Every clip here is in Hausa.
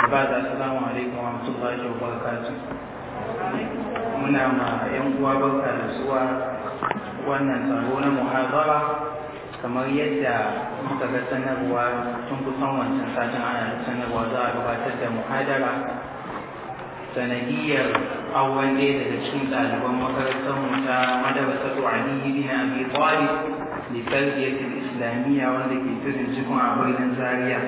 بعد السلام عليكم ورحمة الله وبركاته muna ma 'yan uwa barka da zuwa wannan taro na muhazara kamar yadda muka ga sanarwa tun kusan wancan satin ana da sanarwa za a gabatar da muhadara sanadiyar awon ɗaya daga cikin ɗaliban makarantar mu ta madarasa Ali bin Abi Talib da tarbiyyatul islamiyya wanda ke tudun cikin a birnin Zaria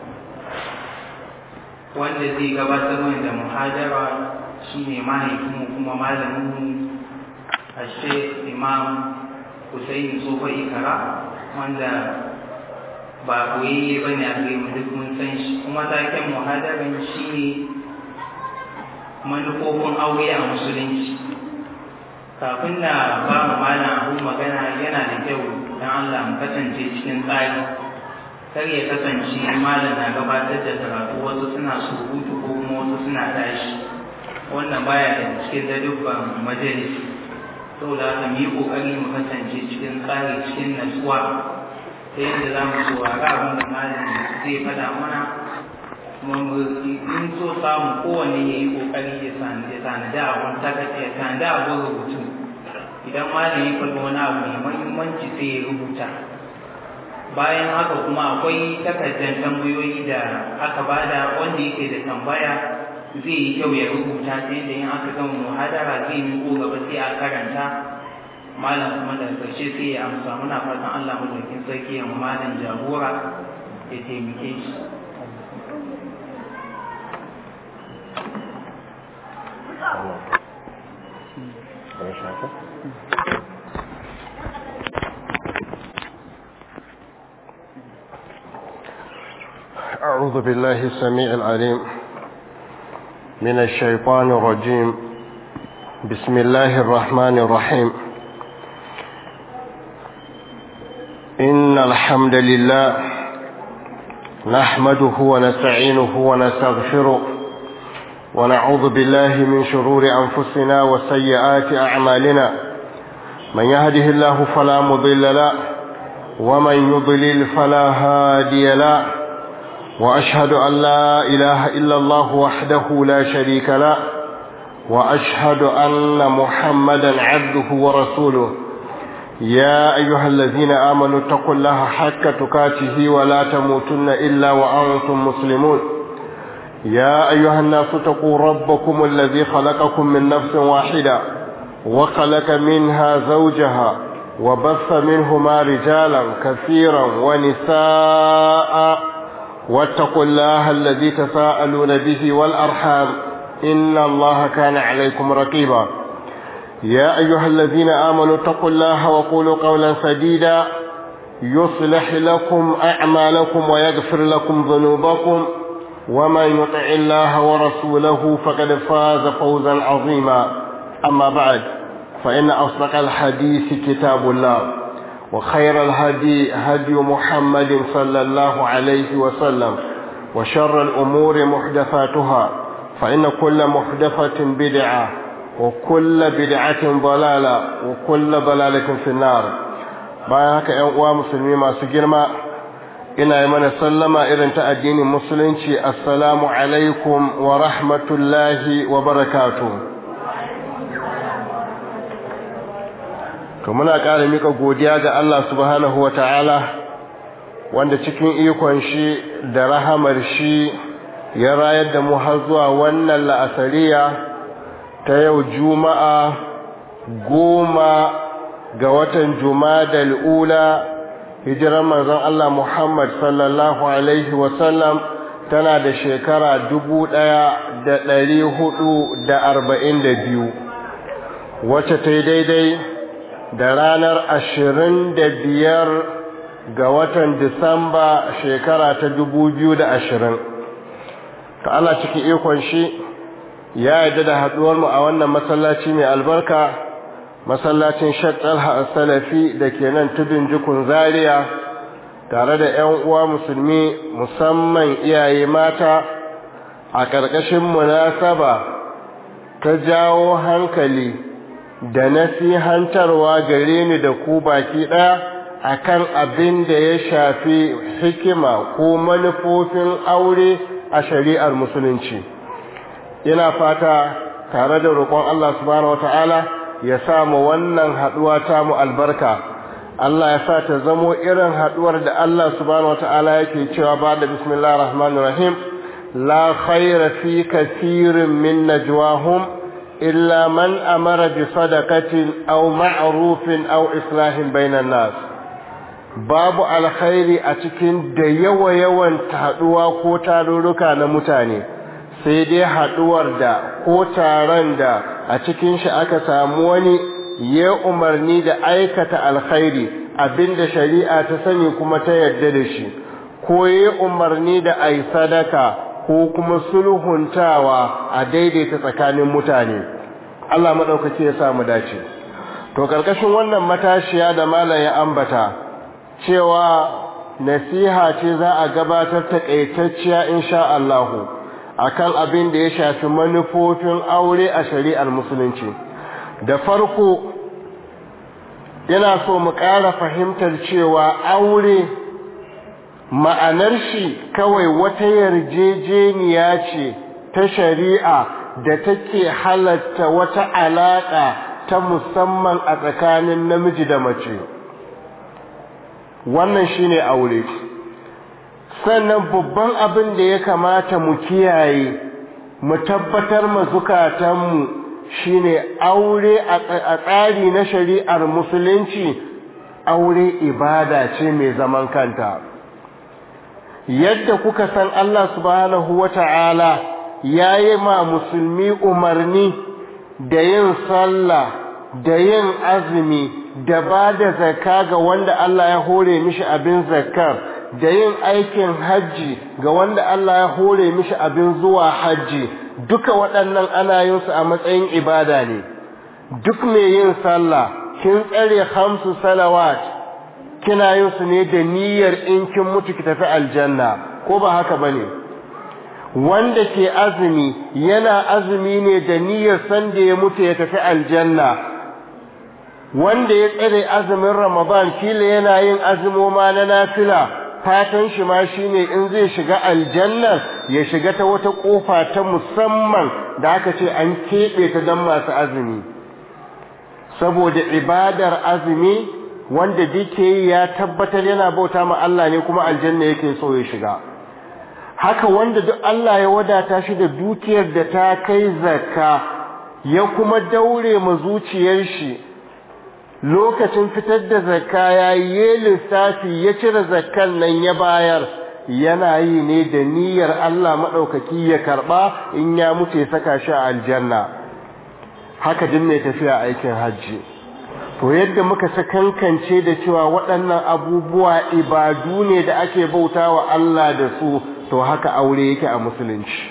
wanda zai gabatar mana da muhadara shine mahaifinmu kuma malaminmu a Sheikh Imam Hussein Sofa Ikara wanda ba koyayye ba ne a gare mu duk mun san shi kuma taken muhadaran shi ne manufofin aure a musulunci kafin na ba mu mana abu magana yana da kyau don Allah mu kasance cikin tsari kar ya kasance malam na gabatar da karatu wasu suna surutu ko kuma wasu suna tashi wannan baya da cikin dadubban majalisi saboda haka mu yi kokari mu kasance cikin tsari cikin natsuwa ta yadda za mu saurari abin da malam zai faɗa mana kuma in so samu kowanne ya yi kokari ya tanadi abin takata ya tanadi abin rubutu idan malam ya faɗi wani abu mai mahimmanci sai ya rubuta bayan haka kuma akwai takardar tambayoyi da aka bada wanda yake da tambaya zai yi kyau ya rubuta ta yadda in aka gama muhadara zai miƙo gaba sai a karanta malam kuma da ƙarshe sai ya amsa muna fatan Allah madaukin sarki ya malam jagora ya taimake shi أعوذ بالله السميع العليم من الشيطان الرجيم بسم الله الرحمن الرحيم إن الحمد لله نحمده ونستعينه ونستغفره ونعوذ بالله من شرور أنفسنا وسيئات أعمالنا من يهده الله فلا مضل له ومن يضلل فلا هادي له وأشهد أن لا إله إلا الله وحده لا شريك له وأشهد أن محمدا عبده ورسوله يا أيها الذين آمنوا اتقوا الله حق تكاته ولا تموتن إلا وأنتم مسلمون يا أيها الناس اتقوا ربكم الذي خلقكم من نفس واحدة وخلق منها زوجها وبث منهما رجالا كثيرا ونساء واتقوا الله الذي تساءلون به والأرحام إن الله كان عليكم رقيبا يا أيها الذين آمنوا اتقوا الله وقولوا قولا سديدا يصلح لكم أعمالكم ويغفر لكم ذنوبكم ومن يطع الله ورسوله فقد فاز فوزا عظيما أما بعد فإن أصدق الحديث كتاب الله وخير الهدي هدي محمد صلى الله عليه وسلم وشر الأمور محدثاتها فإن كل محدثة بدعة وكل بدعة ضلالة وكل ضلالة في النار bayan haka ‘yan uwa musulmi masu girma ina yi mana sallama irin ta addinin musulunci assalamu alaikum wa rahmatullahi wa barakatu to muna ƙara mika godiya ga Allah subhanahu wa ta'ala wanda cikin ikon shi da rahamar shi ya rayar da mu har zuwa wannan la'asariya ta yau juma'a goma ga watan juma'a ula hijirar manzon Allah Muhammad sallallahu alaihi wasallam tana da shekara dubu ɗaya da ɗari hudu da arba'in da biyu wacce ta yi daidai da ranar ashirin da biyar ga watan Disamba shekara ta dubu biyu da ashirin. Ta Allah cikin ikon shi ya yarda da haɗuwarmu a wannan masallaci mai albarka, masallacin Shattalha Salafi da ke nan tudun jikun Zaria tare da ‘yan uwa musulmi musamman iyaye mata a ƙarƙashin munasaba ta jawo hankali. da nasihantarwa gare ni da ku baki ɗaya akan abin da ya shafi hikima ko manufofin aure a shari'ar musulunci ina fata tare da roƙon Allah subhanahu wata'ala ya samu wannan haɗuwa ta mu albarka Allah ya sa ta zamo irin haɗuwar da Allah subhanahu wata'ala yake cewa ba da bismillahir rahmanir rahim la khayra fi kathirin min najwahum illa man amara bi sadaqatin aw ma'rufin aw islahin bainan nas babu alkhairi a cikin da yawa yawan haɗuwa ko tarurruka na mutane sai dai haɗuwar da ko taron da a cikin shi aka samu wani ya umarni da aikata alkhairi abinda shari'a ta sani kuma ta yarda da shi ko ya umarni da ai sadaka ko kuma sulhuntawa a daidaita tsakanin mutane Allah madaukake ya sa mu dace to karkashin wannan matashiya da malam ya ambata cewa nasiha ce za a gabatar ta kaitacciya insha Allah akan abin da ya shafi manufofin aure a shari'ar musulunci da farko yana so mu ƙara fahimtar cewa aure ma'anar shi kawai wata yarjejeniya ce ta shari'a da take halatta wata alaƙa ta musamman a tsakanin namiji da mace wannan shine aure sannan babban abin da ya kamata mu kiyaye mu tabbatar ma zukatanmu shine aure a tsari na shari'ar musulunci aure ibada ce mai zaman kanta yadda kuka san Allah subhanahu wata'ala ya yi ma musulmi umarni da yin sallah da yin azumi da ba da zakka ga wanda Allah ya hore mishi abin zakkar da yin aikin hajji ga wanda Allah ya hore mishi abin zuwa hajji duka waɗannan ana yin su a matsayin ibada ne duk mai yin sallah kin tsare hamsu salawat kina yin su ne da niyyar in kin mutu ki tafi aljanna ko ba haka bane wanda ke azumi yana azumi ne da niyyar san da ya mutu ya tafi aljanna wanda ya tsare azumin ramadan kila yana yin azumoma na nafila fatan shi ma shine in zai shiga aljanna ya shiga ta wata kofa ta musamman da aka ce an keɓe ta don masu azumi saboda ibadar azumi wanda duke ya tabbatar yana bauta ma Allah ne kuma aljanna yake so ya shiga haka wanda duk Allah ya wadata shi da dukiyar da ta kai zakka ya kuma daure ma zuciyar shi lokacin fitar da zakka ya yi lissafi ya cire zakkan nan ya bayar yana yi ne da niyyar Allah maɗaukaki ya karɓa in ya mutu ya saka shi a aljanna haka din mai tafiya aikin hajji to yadda muka sakankance da cewa waɗannan abubuwa ibadu ne da ake bauta wa Allah da su to haka aure yake a musulunci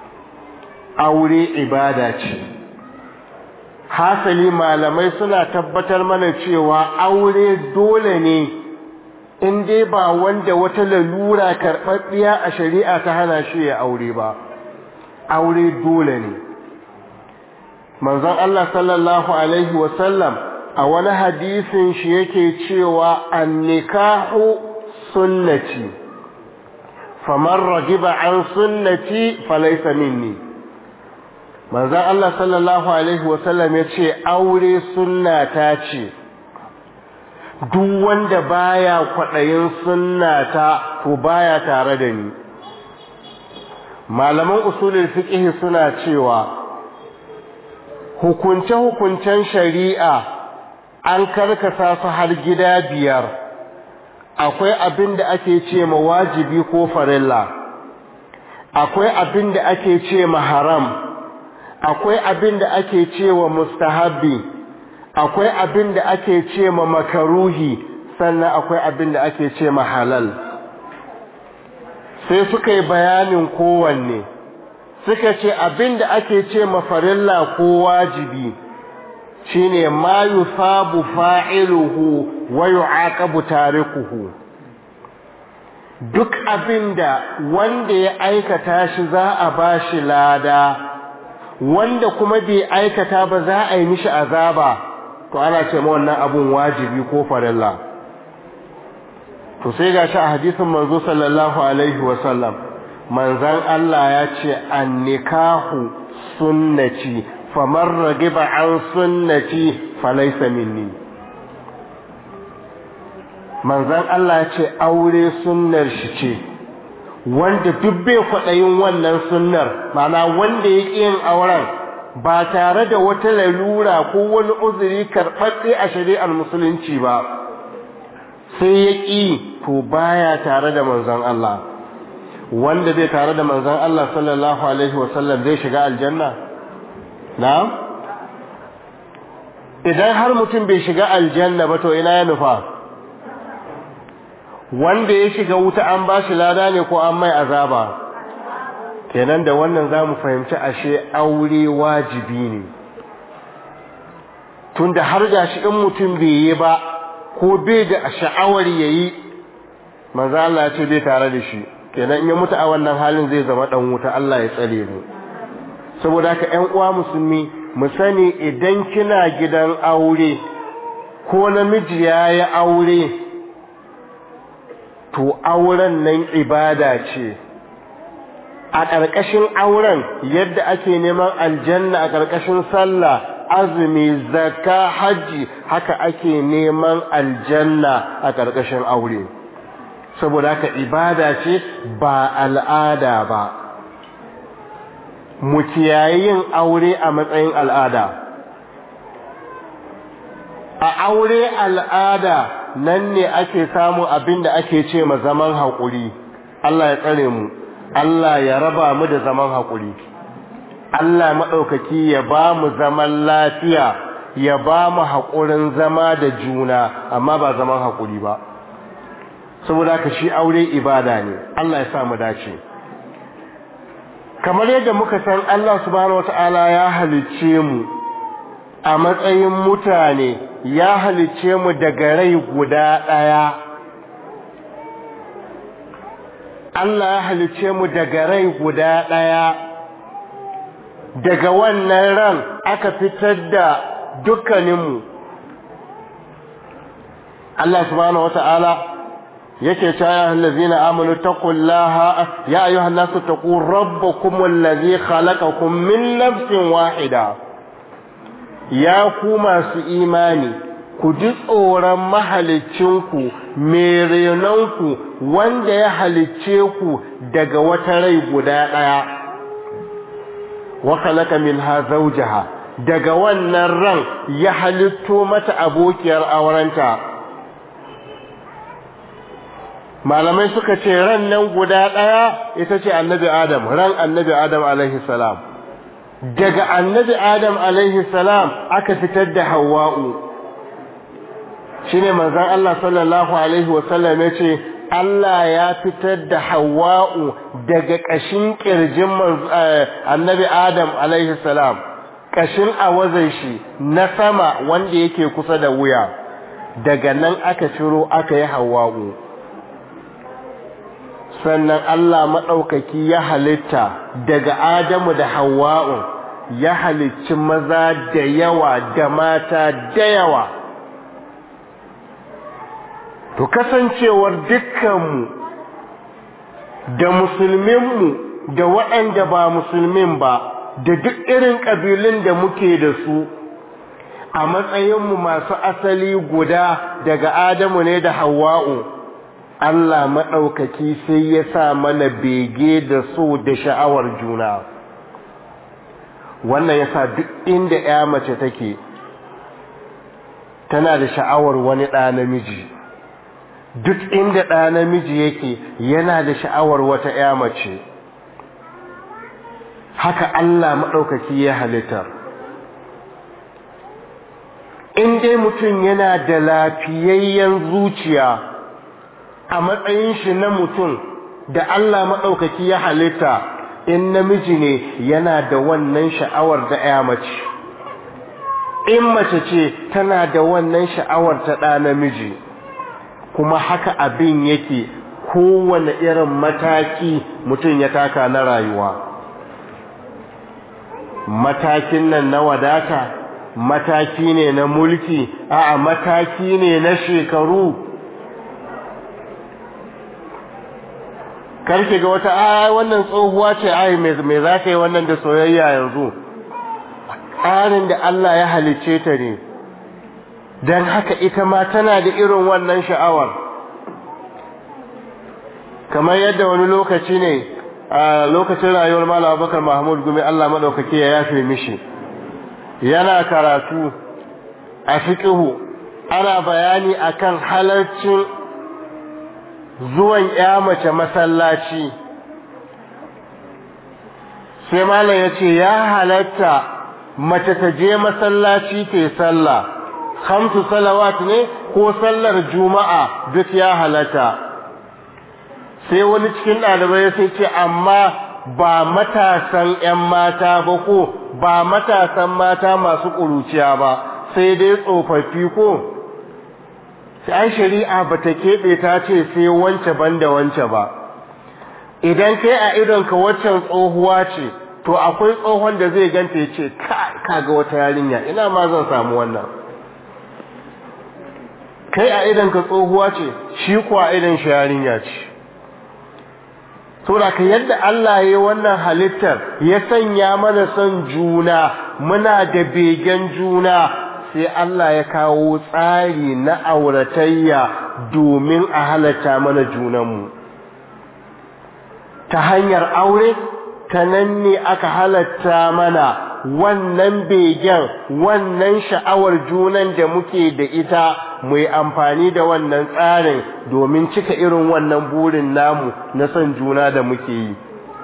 aure ibada ce hasali malamai suna tabbatar mana cewa aure dole ne in dai ba wanda wata lalura karɓaɓɓiya a shari'a ta hana shi ya aure ba aure dole ne manzon Allah sallallahu alaihi wasallam a wani hadisin shi yake cewa annikahu sunnati faman ragiba an sunnati falaysa minni manzon Allah sallallahu alaihi wasallam ya ce aure sunna ta ce duk wanda baya kwaɗayin sunna ta to baya tare da ni malaman usulul fiqh suna cewa hukunce-hukuncen shari'a an karkasa su har gida biyar akwai abin da ake ce ma wajibi ko farilla akwai abin da ake ce ma haram akwai abin da ake ce wa mustahabbi akwai abin da ake ce ma makaruhi sannan akwai abin da ake ce ma halal sai suka yi bayanin kowanne suka ce abin da ake ce ma farilla ko wajibi shine ma yusabu fa'iluhu wa yu'aqabu tarikuhu duk abinda wanda ya aikata shi za a bashi lada wanda kuma bai aikata ba za a yi mishi azaba to ana ce ma wannan abun wajibi ko farilla to sai gashi a hadisin manzo sallallahu alaihi wa sallam manzan Allah ya ce annikahu sunnati faman ragiba an sunnati falaysa minni manzan Allah ya ce aure sunnar shi ce wanda duk bai kwaɗayin wannan sunnar mana wanda ya ƙi yin auren ba tare da wata lalura ko wani uzuri karɓaɓɓe a shari'ar musulunci ba sai ya ƙi to baya tare da manzon Allah wanda zai tare da manzon Allah sallallahu alaihi wasallam zai shiga aljanna na'am idan har mutum bai shiga aljanna ba to ina ya nufa wanda ya shiga wuta an ba shi lada ne ko an mai azaba kenan da wannan za mu fahimci ashe aure wajibi ne tunda har da shi in mutum bai yi ba ko bai da sha'awar ya yi manzo Allah ya ce bai tare da shi kenan in ya mutu a wannan halin zai zama dan wuta Allah ya tsare mu saboda haka ƴan uwa musulmi mu sani idan kina gidan aure ko namiji ya yi aure to auren nan ibada ce a ƙarƙashin auren yadda ake neman aljanna a ƙarƙashin sallah azumi zakka hajji haka ake neman aljanna a ƙarƙashin aure saboda haka ibada ce ba al'ada ba mu kiyaye yin aure a matsayin al'ada a aure al'ada nan ne ake samu abin da ake ce ma zaman haƙuri Allah ya tsare mu Allah ya raba mu da zaman haƙuri Allah maɗaukaki ya ba mu zaman lafiya ya ba mu haƙurin zama da juna amma ba zaman haƙuri ba saboda ka shi aure ibada ne Allah ya sa mu dace kamar yadda muka san Allah subhanahu wata'ala ya halicce mu a matsayin mutane ya halicce mu daga rai guda ɗaya Allah ya halicce mu daga rai guda ɗaya daga wannan ran aka fitar da dukkaninmu Allah subhanahu wata'ala yake ta ya allazina amanu taqullaha ya ayyuhan nasu taqu rabbakum allazi khalaqakum min nafsin wahida ya ku masu imani ku ji tsoron mahalicinku mai renonku wanda ya halicce ku daga wata rai guda ɗaya wa khalaqa minha zawjaha daga wannan ran ya halitto mata abokiyar aurenta malamai suka ce ran nan guda ɗaya ita ce annabi adam ran annabi adam alaihi salam daga annabi adam alaihi salam aka fitar da hawa'u shine manzon Allah sallallahu alaihi wasallam ya ce Allah ya fitar da hawa'u daga ƙashin ƙirjin annabi adam alaihi salam ƙashin awazan shi na sama wanda yake kusa da wuya daga nan aka ciro aka yi hawa'u sannan Allah maɗaukaki ya halitta daga Adamu da Hawwa'u ya halicci maza da yawa da mata da yawa to kasancewar dukkanmu da musulminmu da waɗanda ba musulmin ba da duk irin ƙabilun da muke da su a matsayinmu masu asali guda daga Adamu ne da Hawwa'u Allah maɗaukaki sai ya sa mana bege da so da sha'awar juna wannan ya sa duk inda ya mace take tana da sha'awar wani ɗa namiji duk inda ɗa namiji yake yana da sha'awar wata ya mace haka Allah maɗaukaki ya halittar in dai mutum yana da lafiyayyen zuciya a matsayin shi na mutum da Allah maɗaukaki ya halitta in namiji ne yana da wannan sha'awar da ya mace in mace ce tana da wannan sha'awar ta ɗa namiji kuma haka abin yake kowane irin mataki mutum ya taka na rayuwa matakin nan na wadata mataki ne na mulki a'a mataki ne na shekaru karki ga wata a wannan tsohuwa ce ai me za ka yi wannan da soyayya yanzu tsarin da Allah ya halicce ta ne don haka ita ma tana da irin wannan sha'awar kamar yadda wani lokaci ne a lokacin rayuwar Malam Abubakar Mahmud Gumi Allah madaukake ya yafe mishi yana karatu a fiqhu ana bayani akan halarcin zuwan ya mace masallaci sai malam ya ce ya halatta mace ta je masallaci ta sallah hamsu salawat ne ko sallar juma'a duk ya halatta sai wani cikin ɗalibai sai ce amma ba matasan 'yan mata ba ko ba matasan mata masu ƙuruciya ba sai dai tsofaffi ko sai shari'a ba ta keɓe ta ce sai wance banda wance ba idan kai a idonka waccan tsohuwa ce to akwai tsohon da zai ganta ya ce kaga wata yarinya ina ma zan samu wannan kai a idonka tsohuwa ce shi kuwa idon shi yarinya ce saboda ka yadda Allah ya yi wannan halittar ya sanya mana son juna muna da begen juna sai Allah ya kawo tsari na auratayya domin a halatta mana junanmu ta hanyar aure ta nan ne aka halatta mana wannan begen wannan sha'awar junan da muke da ita mu yi amfani da wannan tsarin domin cika irin wannan burin namu na son juna da muke yi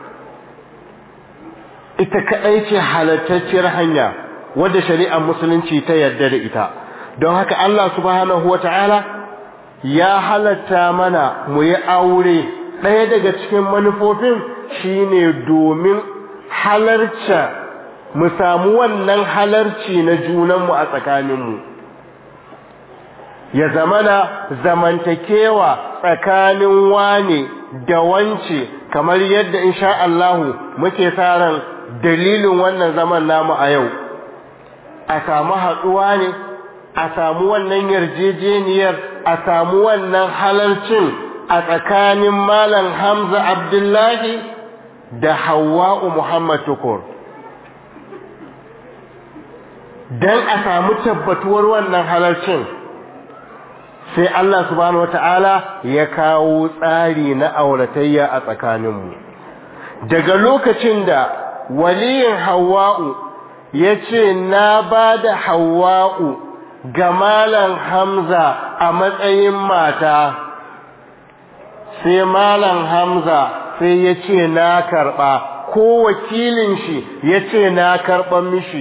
ita kaɗai ce halattacciyar hanya wadda shari'ar musulunci ta yarda da ita don haka Allah subhanahu wata'ala ya halatta mana mu yi aure ɗaya daga cikin manufofin shine domin halarca mu samu wannan halarci na junanmu a tsakaninmu ya zamana zamantakewa tsakanin wane da wance kamar yadda insha Allahu muke sa ran dalilin wannan zaman namu a yau a samu haɗuwa ne a samu wannan yarjejeniyar a samu wannan halarcin a tsakanin malam Hamza Abdullahi da Hawwa'u Muhammad Tukur dan a samu tabbatuwar wannan halarcin sai Allah subhanahu wata'ala ya kawo tsari na auratayya a tsakaninmu daga lokacin da waliyin hawa'u ya ce na ba da hawa'u ga malam hamza a matsayin mata sai malam hamza sai ya ce na karɓa ko wakilin shi ya ce na karɓan mishi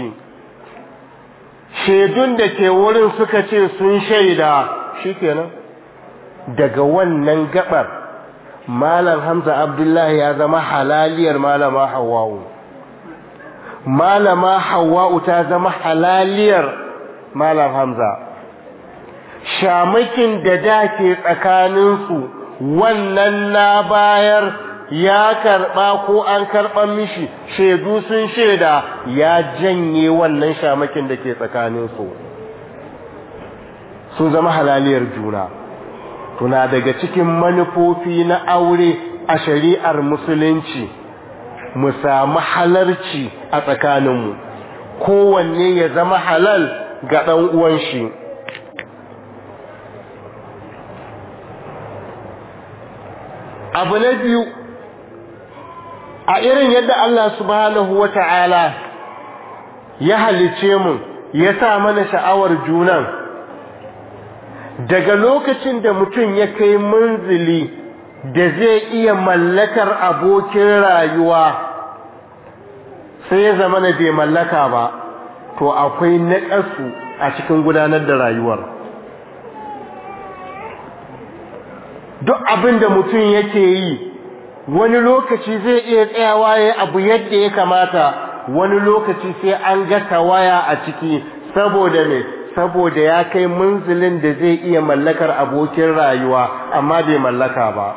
shaidun da ke wurin suka ce sun shaida shikenan daga wannan gabar malam hamza abdullahi ya zama halaliyar malama hawa'u malama hawa'u ta zama halaliyar malam hamza shamakin da da ke tsakaninsu wannan na bayar ya karba ko an karban mishi shaidu sun shaida ya janye wannan shamakin da ke tsakaninsu sun zama halaliyar juna tuna daga cikin manufofi na aure a shari'ar musulunci mu samu halarci a tsakaninmu kowanne ya zama halal ga ɗan uwan shi abu na biyu a irin yadda Allah subhanahu wa ta'ala ya halice mu ya sa mana sha'awar junan daga lokacin da mutum ya kai munzili da zai iya mallakar abokin rayuwa sai ya zama na bai mallaka ba to akwai naƙasu a cikin gudanar da rayuwar duk abin da mutum yake yi wani lokaci zai iya tsayawa ya abu yadda ya kamata wani lokaci sai an ga tawaya a ciki saboda me saboda ya kai munzilin da zai iya mallakar abokin rayuwa amma bai mallaka ba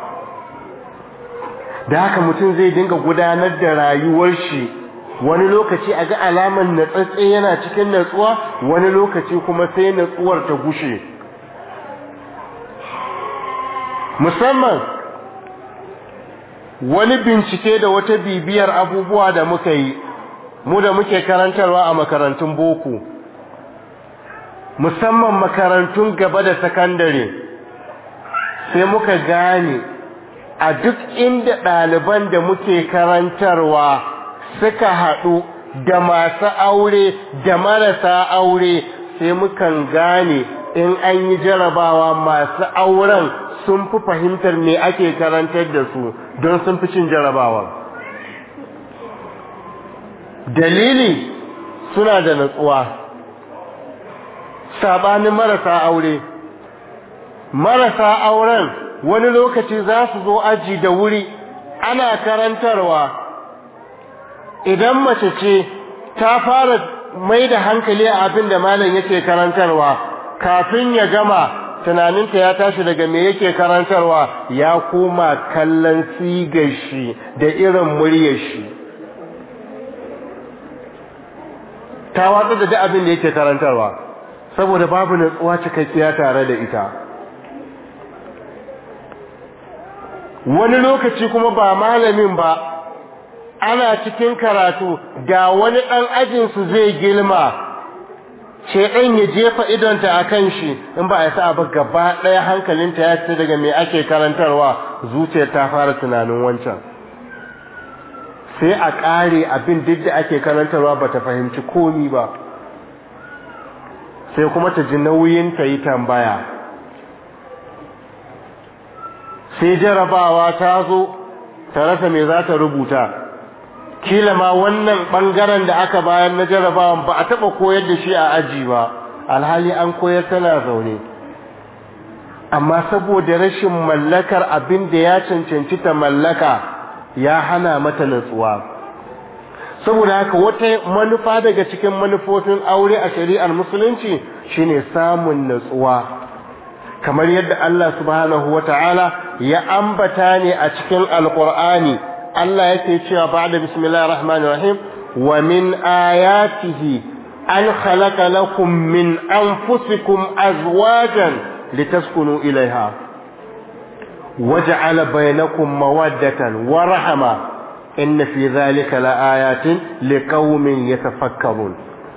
da haka mutum zai dinga gudanar da rayuwar shi wani lokaci a ga alaman natsatse yana cikin natsuwa wani lokaci kuma sai natsuwar ta gushe musamman wani bincike da wata bibiyar abubuwa da muka yi mu da muke karantarwa a makarantun boko musamman makarantun gaba da sakandare sai muka gane a duk inda ɗaliban da muke karantarwa suka haɗu da masu aure da marasa aure sai mukan gane in an yi jarabawa masu auren sun fi fahimtar me ake karantar da su don sun fi cin jarabawa dalili suna da natsuwa sabanin marasa aure marasa auren wani lokaci za su zo aji da wuri ana karantarwa idan mace ce ta fara mai da hankali a abin da malam yake karantarwa kafin ya gama tunaninta ya tashi daga me yake karantarwa ya koma kallon sigar shi da irin muryar shi ta watsa da duk abin da yake karantarwa saboda babu natsuwa cikakkiya tare da ita wani lokaci kuma ba malamin ba ana cikin karatu da wani ɗan ajinsu zai girma ɗan ya jefa idonta a kan shi in ba a sa ba gaba ɗaya hankalinta ya ce daga me ake karantarwa zuciyar ta fara tunanin wancan sai a ƙare abin duk da ake karantarwa ba ta fahimci komi ba sai kuma ta ji nauyin ta yi tambaya sai jarabawa ta zo ta rasa me za ta rubuta kila ma wannan bangaren da aka bayan na jarabawan ba a taba koyar da shi a aji ba alhali an koyar tana zaune amma saboda rashin mallakar abin da ya cancanci ta mallaka ya hana mata natsuwa saboda haka wata manufa daga cikin manufofin aure a shari'ar musulunci shine samun natsuwa kamar yadda Allah subhanahu wata'ala ya ambata ne a cikin alqur'ani Allah yake cewa ba'da bismillahir rahmanir rahim wa min ayatihi an khalaqa lakum min anfusikum azwajan litaskunu ilaiha waja'ala bainakum mawaddatan wa rahma inna fi dhalika laayatin liqaumin yatafakkarun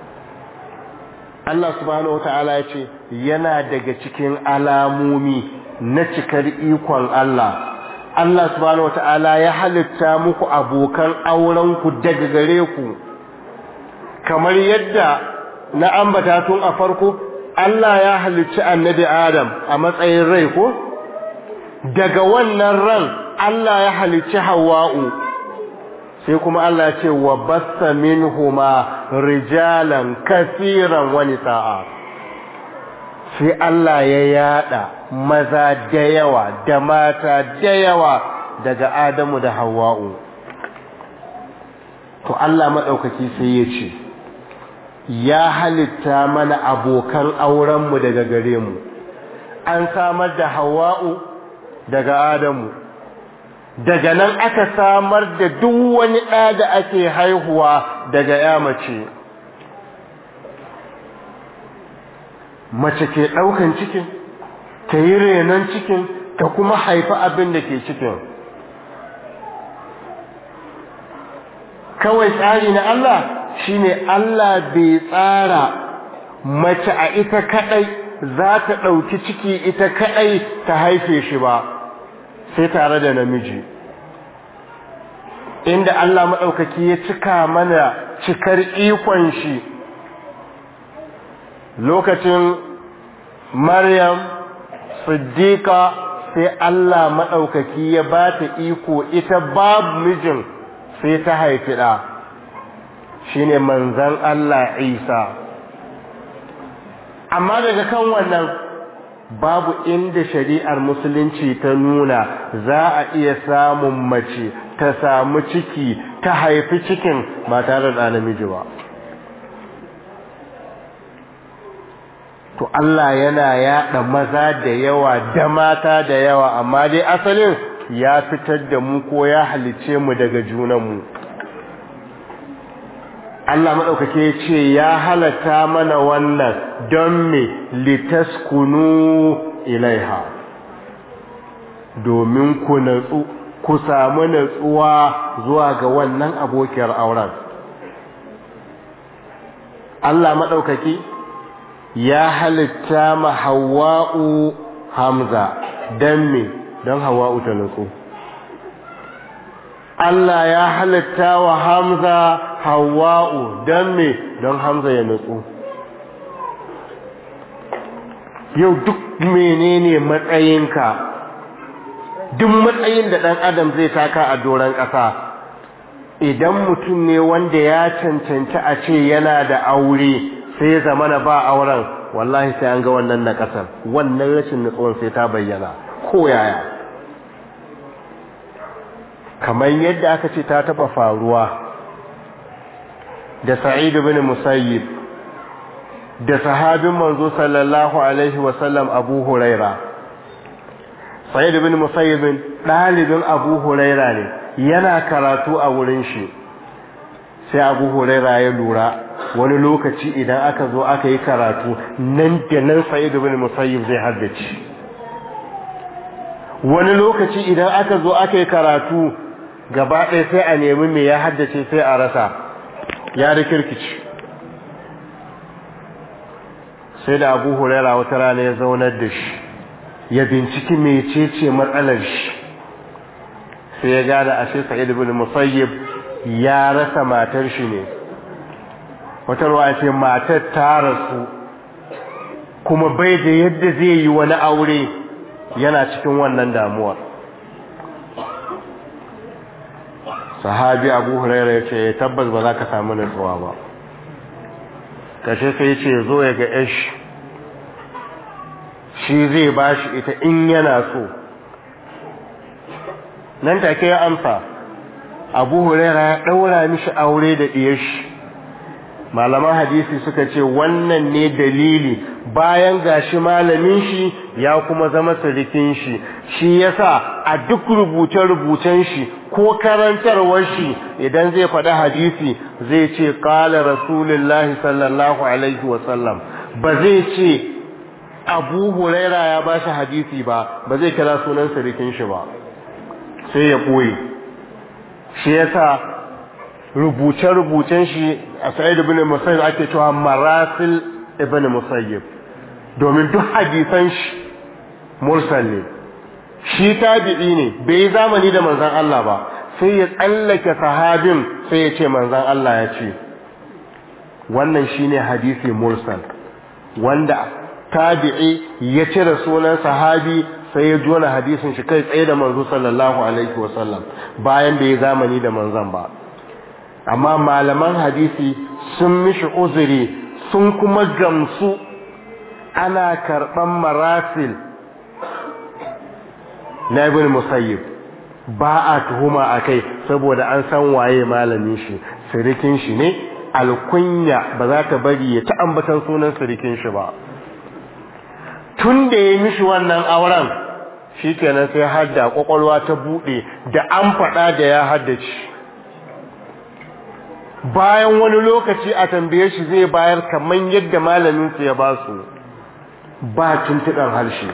Allah subhanahu wata'ala ya ce yana daga cikin alamomi na cikar ikon Allah Allah subhanahu wata'ala ya halitta muku abokan aurenku daga gare ku kamar yadda na ambata tun a farko Allah ya halicci annabi Adam a matsayin rai ko daga wannan ran Allah ya halicci Hawwa'u sai kuma Allah ya ce wa bassa minhuma rijalan kaseeran wa nisaa sai Allah ya yada maza da yawa da mata da yawa daga Adamu da Hawwa'u to Allah madaukaki sai ya ce ya halitta mana abokan aurenmu daga gare mu an samar da Hawwa'u daga Adamu daga nan aka samar da duk wani ɗa da ake haihuwa daga ya mace mace ke ɗaukan cikin ta yi renon cikin ta kuma haifi abin da ke cikin kawai tsari na Allah shine Allah bai tsara mace a ita kaɗai za ta ɗauki ciki ita kaɗai ta haife shi ba sai tare da namiji inda Allah maɗaukaki ya cika mana cikar ikon shi lokacin Maryam Siddiqa sai Allah maɗaukaki ya ba ta iko ita babu mijin sai ta haifi ɗa shine manzan Allah Isa amma daga kan wannan babu inda shari'ar musulunci ta nuna za a iya samun mace ta samu ciki ta haifi cikin ba tare da namiji ba to Allah yana yaɗa maza da yawa da mata da yawa amma dai asalin ya fitar da mu ko ya halice mu daga junanmu Allah maɗaukake ce ya halatta mana wannan don me litaskunu ilaiha domin ku natsu ku samu natsuwa zuwa ga wannan abokiyar auren Allah maɗaukaki ya halitta ma hawa'u hamza don me don hawa'u ta nutsu Allah ya halitta wa hamza hawa'u don me don hamza ya nutsu yau duk menene matsayinka duk matsayin da ɗan adam zai taka a doron ƙasa idan mutum ne wanda ya cancanci a ce yana da aure sai ya zama na ba auren wallahi sai an ga wannan na ƙasar wannan rashin nutsuwan sai ta bayyana ko yaya kamar yadda aka ce ta taɓa faruwa da sa'id bin musayyib da sahabin manzo sallallahu alaihi wasallam abu huraira sa'id bin musayyib ɗalibin abu huraira ne yana karatu a wurin shi sai abu huraira ya lura wani lokaci idan aka zo aka yi karatu nan da nan sa'id bin musayyib zai haddace wani lokaci idan aka zo aka yi karatu gaba ɗaya sai a nemi me ya haddace sai a rasa ya da kirkici sai da abu huraira wata rana ya zaunar da shi ya binciki mecece matsalar shi sai ya gada ashe sa'id ibn musayyib ya rasa matar shi ne wata ruwa ce matar ta rasu kuma bai da yadda zai yi wani aure yana cikin wannan damuwar sahabi abu huraira ya ce tabbas ba za ka samu nutsuwa ba kashe sai ce zo ya ga yash shi zai ba shi ita in yana so nan take ya amsa abu huraira ya ɗaura mishi aure da ɗiyashi malaman hadisi suka ce wannan ne dalili bayan gashi malamin shi ya kuma zama sirikin shi shi yasa a duk rubuce-rubucen shi ko karantarwar shi idan zai faɗi hadisi zai ce ƙala rasulullahi sallallahu alaihi wasallam ba zai ce abu huraira ya ba shi hadisi ba ba zai kira sunan sirikin shi ba sai ya ɓoye shi yasa rubuce-rubucen shi a sa'id ibn musayyib ake cewa marasil ibn musayyib domin duk hadisan shi mursal ne shi tabi'i ne bai yi zamani da manzon Allah ba sai ya tsallake sahabin sai ya ce manzon Allah ya ce wannan shine hadisi mursal wanda tabi'i ya cire sunan sahabi sai ya jona hadisin shi kai tsaye da manzo sallallahu alaihi wasallam bayan bai yi zamani da manzon ba amma malaman hadisi sun mishi uzuri sun kuma gamsu ana karɓan marasil na ibn musayyib ba a tuhuma a kai saboda an san waye malamin shi sirikin shi ne alkunya ba za ta bari ya ta ambatan sunan sirikin shi ba tun da ya mishi wannan auren shi kenan sai hadda kwakwalwa ta buɗe da an faɗa da ya haddace bayan wani lokaci a tambaye shi zai bayar kamar yadda malaminsu ya ba su ba tuntuɗan harshe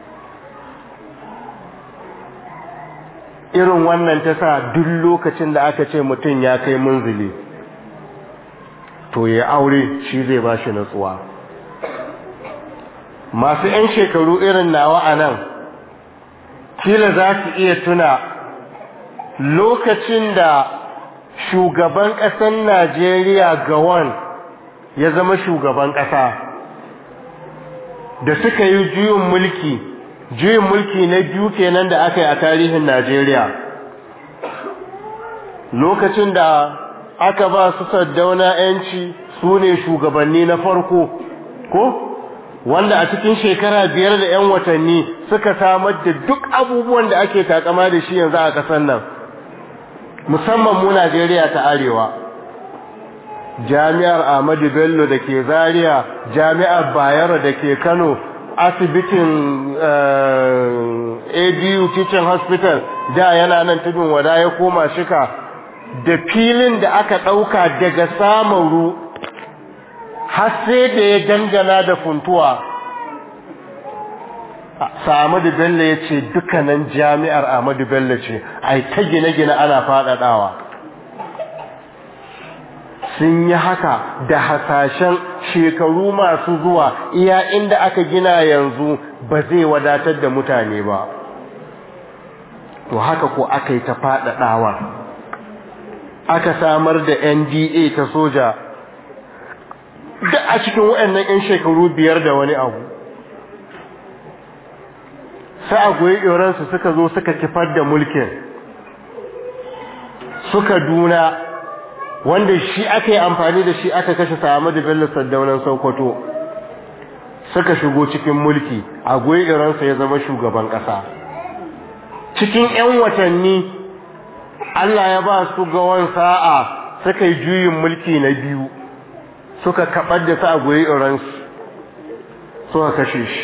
irin wannan ta sa duk lokacin da aka ce mutum ya kai munzili to ya aure shi zai ba shi natsuwa masu 'yan shekaru irin nawa a nan kila za su iya tuna lokacin da shugaban ƙasar Najeriya gawan ya zama shugaban ƙasa da suka yi juyin mulki juyin mulki na biyu kenan da aka yi a tarihin Najeriya lokacin da aka ba su saddauna yanci su ne shugabanni na farko ko wanda a cikin shekara biyar da 'yan watanni suka samar da duk abubuwan da ake takama da shi yanzu a ƙasar nan musamman mu Najeriya ta Arewa Jami'ar Ahmadu Bello da ke Zaria Jami'ar Bayero da ke Kano asibitin ABU Teaching Hospital da yana nan tudun wada ya koma shika da filin da aka ɗauka daga samaru har sai da ya dangana da funtuwa Ahmadu Bello ya ce dukkanin jami'ar Ahmadu Bello ce ai ta gine-gine ana faɗaɗawa sun yi haka da hasashen shekaru masu zuwa iya inda aka gina yanzu ba zai wadatar da mutane ba to haka ko aka yi ta faɗaɗawa aka samar da nda ta soja duk a cikin waɗannan 'yan shekaru biyar da wani abu sai a goyi yoransu suka zo suka kifar da mulkin suka duna wanda shi aka yi amfani da shi aka kashe Ahmadu Bello Saddaunan Sokoto suka shigo cikin mulki a goyi iransa ya zama shugaban ƙasa cikin 'yan watanni Allah ya ba su gawan sa'a suka yi juyin mulki na biyu suka kaɓar da su a goyi iransu suka kashe shi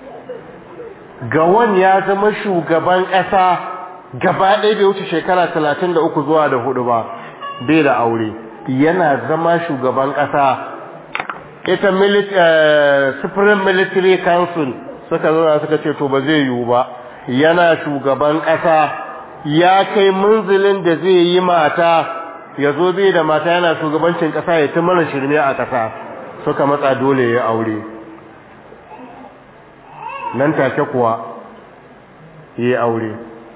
gawan ya zama shugaban ƙasa gaba ɗaya bai wuce shekara talatin da uku zuwa da hudu ba bai da aure yana zama shugaban ƙasa ita supreme military council suka zauna suka ce to ba zai yiwu ba yana shugaban ƙasa ya kai munzilin da zai yi mata ya zo bai da mata yana shugabancin ƙasa ya ci mana shirme a ƙasa suka matsa dole ya aure nan take kuwa yi aure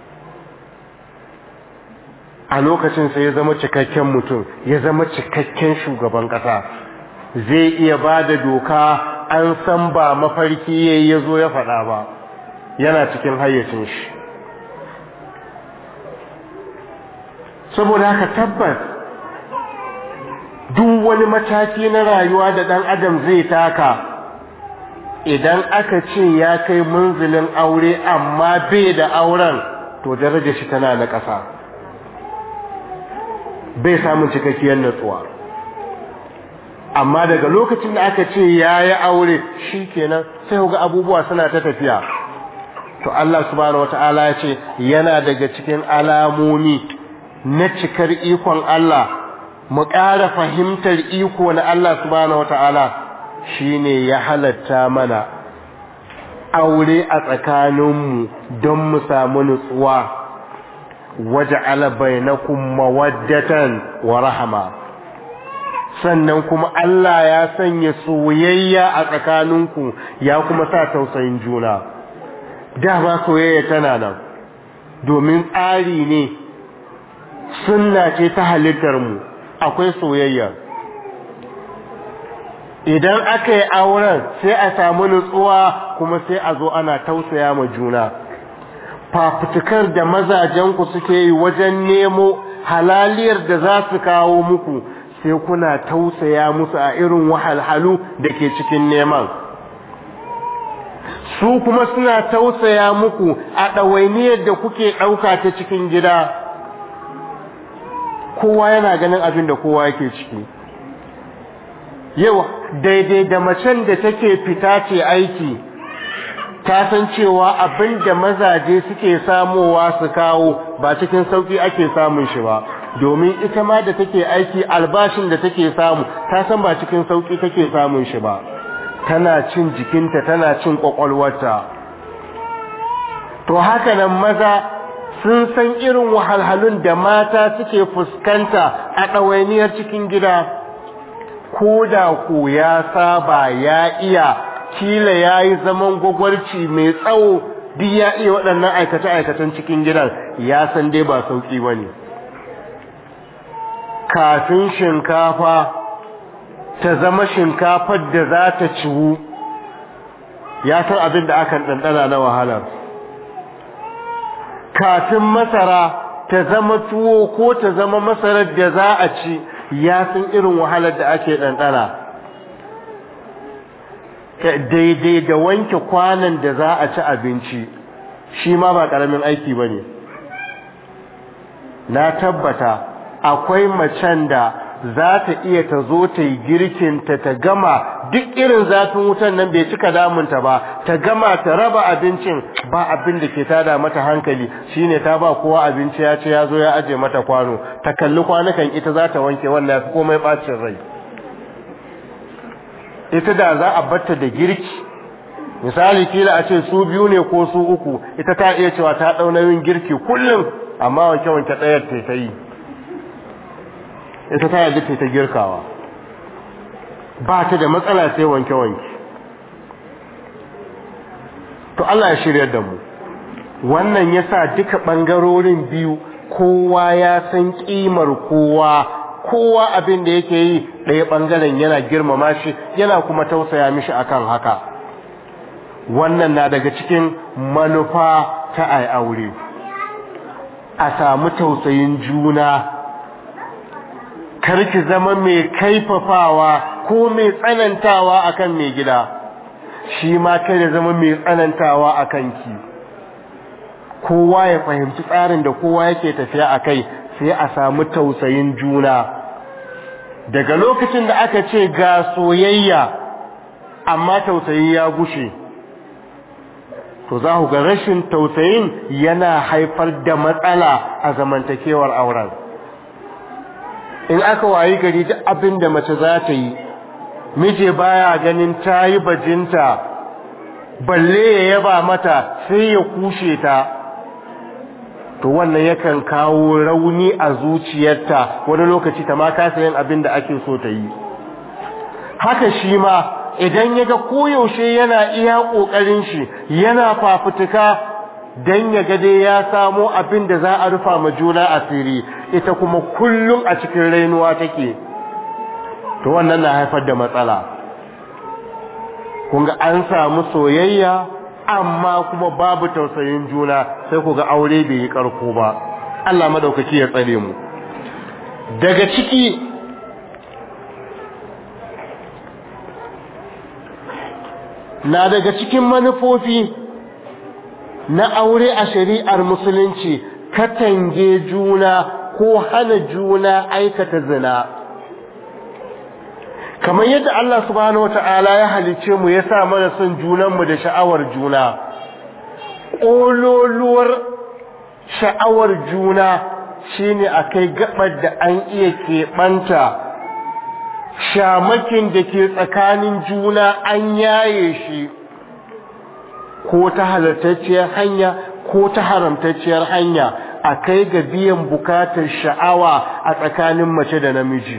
a lokacin sai ya zama cikakken mutum ya zama cikakken shugaban ƙasa zai iya ba da doka an san ba mafarki ya ya zo ya faɗa ba yana cikin hayyacin shi saboda haka tabbas duk wani mataki na rayuwa da ɗan adam zai taka idan aka ce ya kai munzilin aure amma bai da auren to darajar shi tana na ƙasa bai samun cikakkiyar natsuwa amma daga lokacin da aka ce ya yi aure shi kenan sai ga abubuwa suna ta tafiya to Allah subhanahu wata'ala ya ce yana daga cikin alamomi na cikar ikon Allah mu ƙara fahimtar iko na Allah subhanahu wata'ala shine ya halatta mana aure a tsakaninmu don mu samu nutsuwa waja'ala bainakum mawaddatan wa rahama sannan kuma Allah ya sanya soyayya a tsakaninku ya kuma sa tausayin juna dama soyayya tana nan domin tsari ne sunna ce ta halittar mu akwai soyayya idan aka yi auren sai a samu nutsuwa kuma sai a zo ana tausaya ma juna fafutukar da mazajenku suke yi wajen nemo halaliyar da za su kawo muku sai kuna tausaya musu a irin wahalhalu da ke cikin neman su kuma suna tausaya muku a ɗawainiyar da kuke ɗauka ta cikin gida kowa yana ganin abin da kowa yake ciki yau daidai da macen da take fita ce aiki ta san cewa abin da mazaje suke samowa su kawo ba cikin sauki ake samun shi ba domin ita ma da take aiki albashin da take samu ta san ba cikin sauki take samun shi ba tana cin jikinta tana cin kwakwalwarta to haka nan maza sun san irin wahalhalun da mata suke fuskanta a ɗawainiyar cikin gida ko da ko ya saba ya iya kila ya yi zaman gwagwarci mai tsawo duk ya iya waɗannan aikace-aikacen cikin gidan ya san dai ba sauƙi ba ne kafin shinkafa ta zama shinkafar da za ta ciwu ya san abin da akan ɗanɗana na wahalar kafin masara ta zama tuwo ko ta zama masarar da za a ci ya san irin wahalar da ake ɗanɗana daidai da wanke kwanan da za a ci abinci shi ma ba ƙaramin aiki ba ne na tabbata akwai macen da za ta iya ta zo ta yi girkinta ta gama duk irin zafin wutan nan bai cika damunta ba ta gama ta raba abincin ba abin da ke tada mata hankali shine ta ba kowa abinci ya ce ya zo ya aje mata kwano ta kalli kwanukan ita za ta wanke wannan fi komai bacin rai ita da za a batta da girki misali kila a ce su biyu ne ko su uku ita ta iya cewa ta ɗau nauyin girki kullum amma wanke wanke ɗayar ta ta yi ita ta yaji ta ta girkawa ba ta da matsala sai wanke wanke to Allah ya shirya da mu wannan yasa duka ɓangarorin biyu kowa ya san ƙimar kowa kowa abin da yake yi ɗaya ɓangaren yana girmama shi yana kuma tausaya mishi akan haka wannan na daga cikin manufa ta ai aure a samu tausayin juna karki zama mai kaifafawa ko mai tsanantawa akan mai gida shi ma kai zama mai tsanantawa akan ki kowa ya fahimci tsarin da kowa yake tafiya a kai sai a samu tausayin juna daga lokacin da aka ce ga soyayya amma tausayi ya gushe to za ku ga rashin tausayin yana haifar da matsala a zamantakewar auren in aka wayi gari duk abin da mace za ta yi mije baya ganin ta yi bajinta balle ya yaba mata sai ya kushe ta to wannan yakan kawo rauni a zuciyarta wani lokaci ta ma kasa yin abin da ake so ta yi haka shi ma idan ya ga koyaushe yana iya ƙoƙarin shi yana fafutuka don ya ga dai ya samo abin da za a rufa ma juna asiri ita kuma kullum a cikin rainuwa take to wannan na haifar da matsala kun ga an samu soyayya amma kuma babu tausayin juna sai ku ga aure bai yi karko ba Allah madaukaki ya tsare mu daga ciki na daga cikin manufofi na aure a shari'ar musulunci katange juna ko hana juna aikata zina kamar yadda Allah subhanahu wata'ala ya halice mu ya sa mana son junanmu da sha'awar juna ƙololuwar sha'awar juna shine a kai gabar da an iya keɓanta shamakin da ke tsakanin juna an yaye shi ko ta halartacciyar hanya ko ta haramtacciyar hanya a kai ga biyan bukatar sha'awa a tsakanin mace da namiji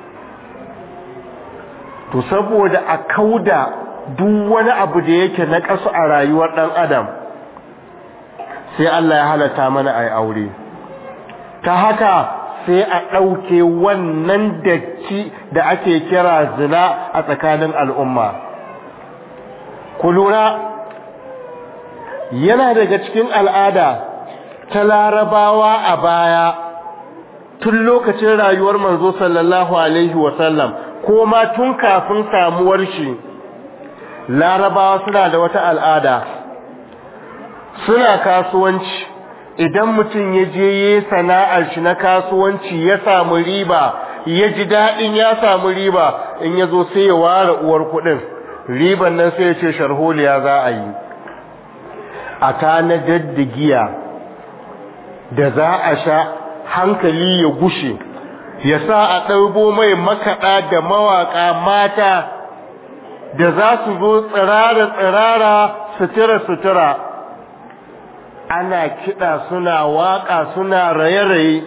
to saboda a kauda duk wani abu da yake na ƙasu a rayuwar ɗan adam sai Allah ya halatta mana a aure ta haka sai a ɗauke wannan datti da ake kira zina a tsakanin al'umma ku lura yana daga cikin al'ada ta larabawa a baya tun lokacin rayuwar manzo sallallahu alaihi wasallam ko ma tun kafin samuwar shi larabawa suna da wata al'ada suna kasuwanci idan mutum ya je yi sana'ar shi na kasuwanci ya samu riba ya ji daɗin ya samu riba in ya zo sai ya ware uwar kuɗin riban nan sai ya ce sharholiya za a yi a tanadar da giya da za a sha hankali ya gushe ya sa a ɗaubo mai makaɗa da mawaƙa mata da za su zo tsirara-tsirara sutura-sutura ana kiɗa suna waƙa suna raye-raye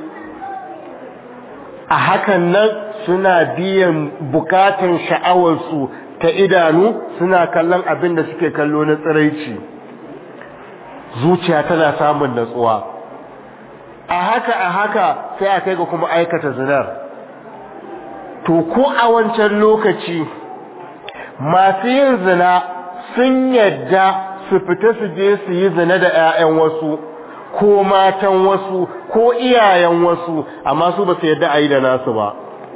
a hakan nan suna biyan bukatan sha'awarsu ta idanu suna kallon abin da suke kallo na tsiraici zuciya tana samun natsuwa a haka a haka sai a kai ga kuma aikata zinar to ko a wancan lokaci masu yin zina sun yadda su fita su je su yi zina da 'ya'yan wasu ko matan wasu ko iyayen wasu amma su ba su yadda a yi da nasu ba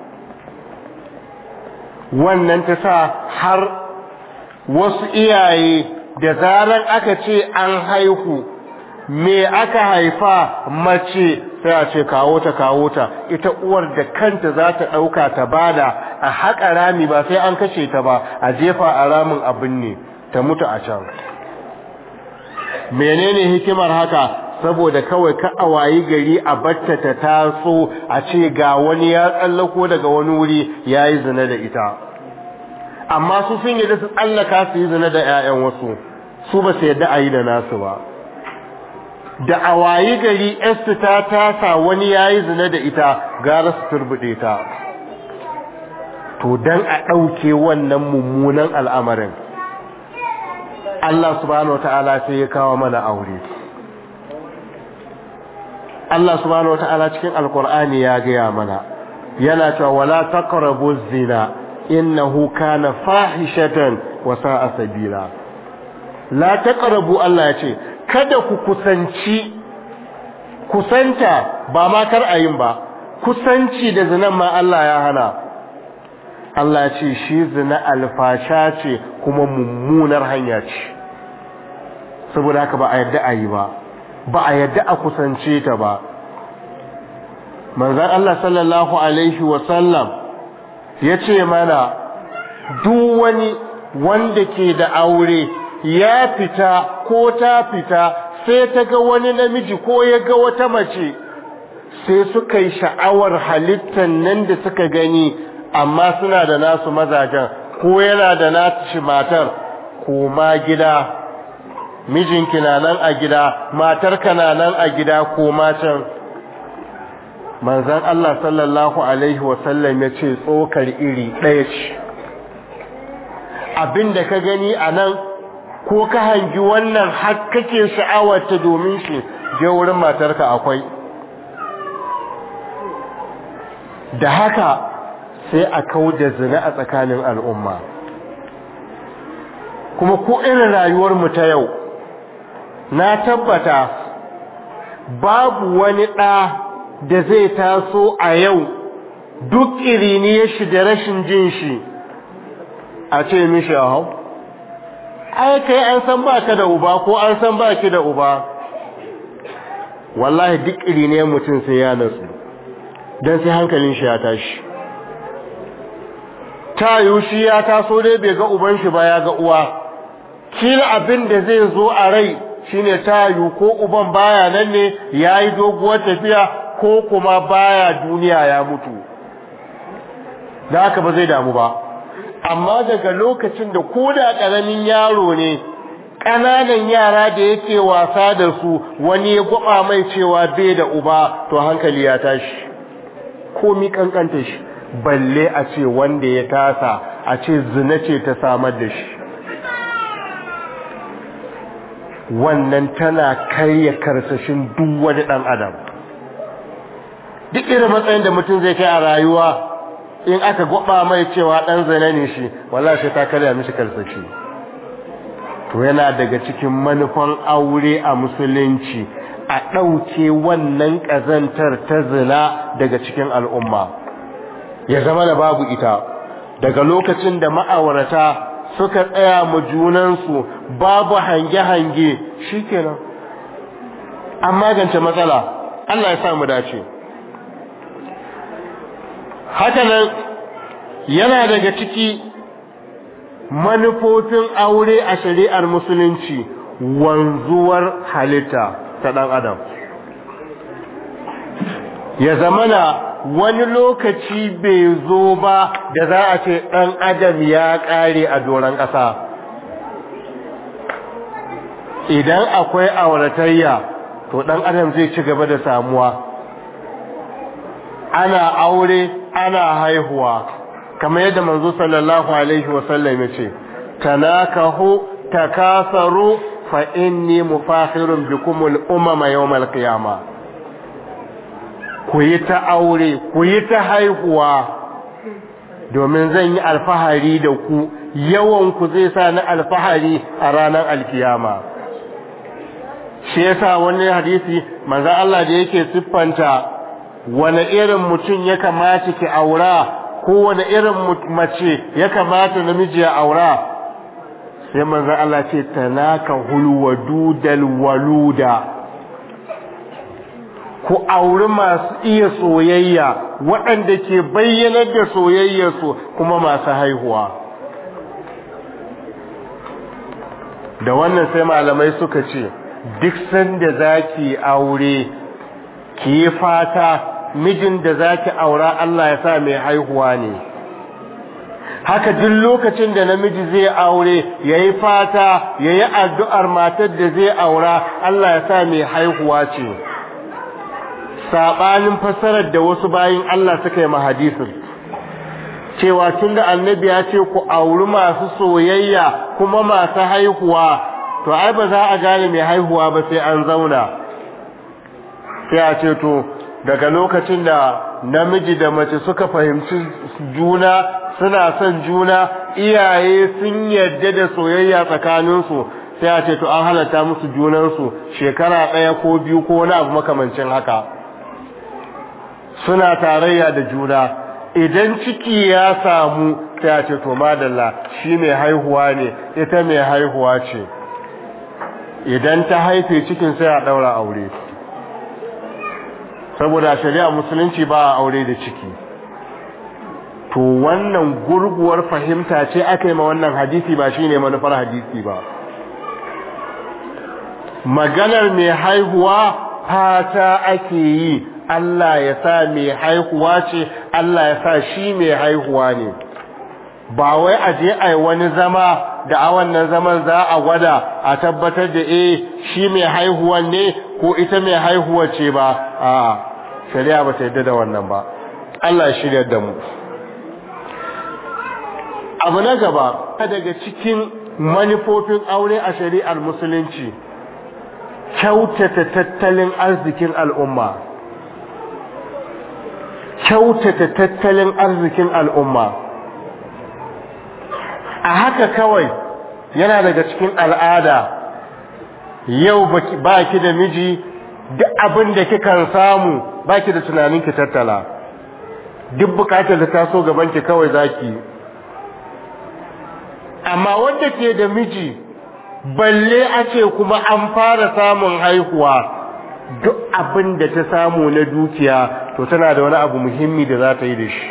wannan ta sa har wasu iyaye da zaran aka ce an haihu me aka haifa mace sai a ce kawo ta kawo ta ita uwar da kanta za ta ɗauka ta bada a haƙa rami ba sai an kashe ta ba a jefa a ramin abin ne ta mutu a can menene hikimar haka saboda kawai ka a wayi gari a batta ta taso a ce ga wani ya tsallako daga wani wuri ya yi zina da ita amma su sun yi da su tsallaka su yi zina da 'ya'yan wasu su ba su yadda a yi da nasu ba da a wayi gari estu ta tasa wani ya yi zina da ita gara su turbuɗe ta to don a ɗauke wannan mummunan al'amarin Allah subhanahu wa ta'ala sai ya kawo mana aure Allah subhanahu wa ta'ala cikin alkur'ani ya gaya mana yana cewa wala taqrabu zina innahu kana fahishatan wa sa'a sabila la taqrabu Allah ya ce kada ku kusanci kusanta ba ma kar ayin ba kusanci da zinan ma Allah ya hana Allah ya ce shi zina alfasha ce kuma mummunar hanya ce saboda haka ba a yadda a yi ba ba a yadda a kusance ta ba manzan Allah sallallahu alaihi wasallam ya ce mana duk wani wanda ke da aure ya fita ko ta fita sai ta ga wani namiji ko ya ga wata mace sai suka yi sha'awar halittar nan da suka gani amma suna da nasu mazajen ko yana da nashi matar koma gida mijinki na nan a gida matarka na nan a gida koma can manzan Allah sallallahu alaihi wasallam ya ce tsokar iri ɗaya ce abinda ka gani a nan ko ka hangi wannan har kake sha'awarta domin shi je wurin matarka akwai da haka sai a kau da zina a tsakanin al'umma kuma ko irin rayuwarmu ta yau na tabbata babu wani ɗa da zai taso a yau duk iriniyar shi da rashin jin shi a ce mishi a hau ai kai an san ba ka da uba ko an san ba ki da uba wallahi duk iriniyar mutum sai ya natsu don sai hankalin shi ya tashi ta yiwu shi ya taso dai bai ga uban shi ba ya ga uwa kila abin da zai zo a rai shine ta yiwu ko uban baya nan ne ya yi doguwar tafiya ko kuma baya duniya ya mutu da haka ba zai damu ba amma daga lokacin da ko da ƙaramin yaro ne ƙananan yara da yake wasa da su wani ya gwaba mai cewa bai da uba to hankali ya tashi komi kankanta shi balle a ce wanda ya tasa a ce zina ce ta samar da shi wannan tana karya karsashin duk wani ɗan adam duk irin matsayin da mutum zai kai a rayuwa in aka gwaba mai cewa ɗan zane ne shi wallahi sai ta karya mishi karsashi to yana daga cikin manufan aure a musulunci a ɗauke wannan ƙazantar ta zina daga cikin al'umma ya zama da babu ita daga lokacin da ma'aurata suka tsaya mu junansu babu hange-hange shi kenan an magance matsala Allah ya samu dace hakanan yana daga ciki manufofin aure a shari'ar musulunci wanzuwar halitta ta ɗan adam ya zamana wani lokaci bai zo ba da za a ce ɗan adam ya ƙare a doron ƙasa idan akwai auratayya to ɗan adam zai ci gaba da samuwa ana aure ana haihuwa kamar yadda manzo sallallahu alaihi wasallam ya ce tanakahu takasaru fa inni mufakhirun bikumul umama yawmal qiyamah ku yi ta aure ku yi ta haihuwa domin zan yi alfahari da ku yawan ku zai sa ni alfahari a ranar alkiyama shi yasa wani hadisi manzo Allah da yake siffanta wani irin mutum ya kamata ki aura ko wani irin mace ya kamata namiji ya aura sai manzo Allah ce tanaka hulwadudal waluda ku auri masu iya soyayya waɗanda ke bayyanar da soyayyarsu kuma masu haihuwa da wannan sai malamai suka ce duk sanda zaki aure ki yi fata mijin da zaki aura Allah ya sa mai haihuwa ne haka duk lokacin da namiji zai aure yayi fata yayi addu'ar matar da zai aura Allah ya sa mai haihuwa ce sabanin fasarar da wasu bayin Allah suka yi mahadisin cewa tunda annabi ya ce ku auri masu soyayya kuma masu haihuwa to ai ba za a gane mai haihuwa ba sai an zauna sai a ce to daga lokacin da namiji da mace suka fahimci juna suna son juna iyaye sun yarda da soyayya tsakaninsu sai a ce to an halatta musu junansu shekara ɗaya ko biyu ko wani abu makamancin haka suna tarayya da juna idan ciki ya samu sai a ce to madalla shi mai haihuwa ne ita mai haihuwa ce idan ta haife cikin sai a ɗaura aure saboda shari'a musulunci ba a aure da ciki to wannan gurguwar fahimta ce aka yi ma wannan hadisi ba shine manufar hadisi ba maganar mai haihuwa fata ake yi Allah ya sa mai haihuwa ce Allah ya sa shi mai haihuwa ne ba wai a je a yi wani zama da a wannan zaman za a gwada a tabbatar da eh shi mai haihuwan ne ko ita mai haihuwa ce ba a shari'a ba ta yadda da wannan ba Allah ya shirya da mu abu na gaba daga cikin manufofin aure a shari'ar musulunci kyautata tattalin arzikin al'umma kyautata tattalin arzikin al'umma a haka kawai yana daga cikin al'ada yau ba ki da miji duk abin da kikan samu ba ki da tunanin ki tattala duk bukatar da taso gaban ki kawai zaki amma wanda ke da miji balle a ce kuma an fara samun haihuwa duk abin da ta samu na dukiya to tana da wani abu muhimmi da za ta yi da shi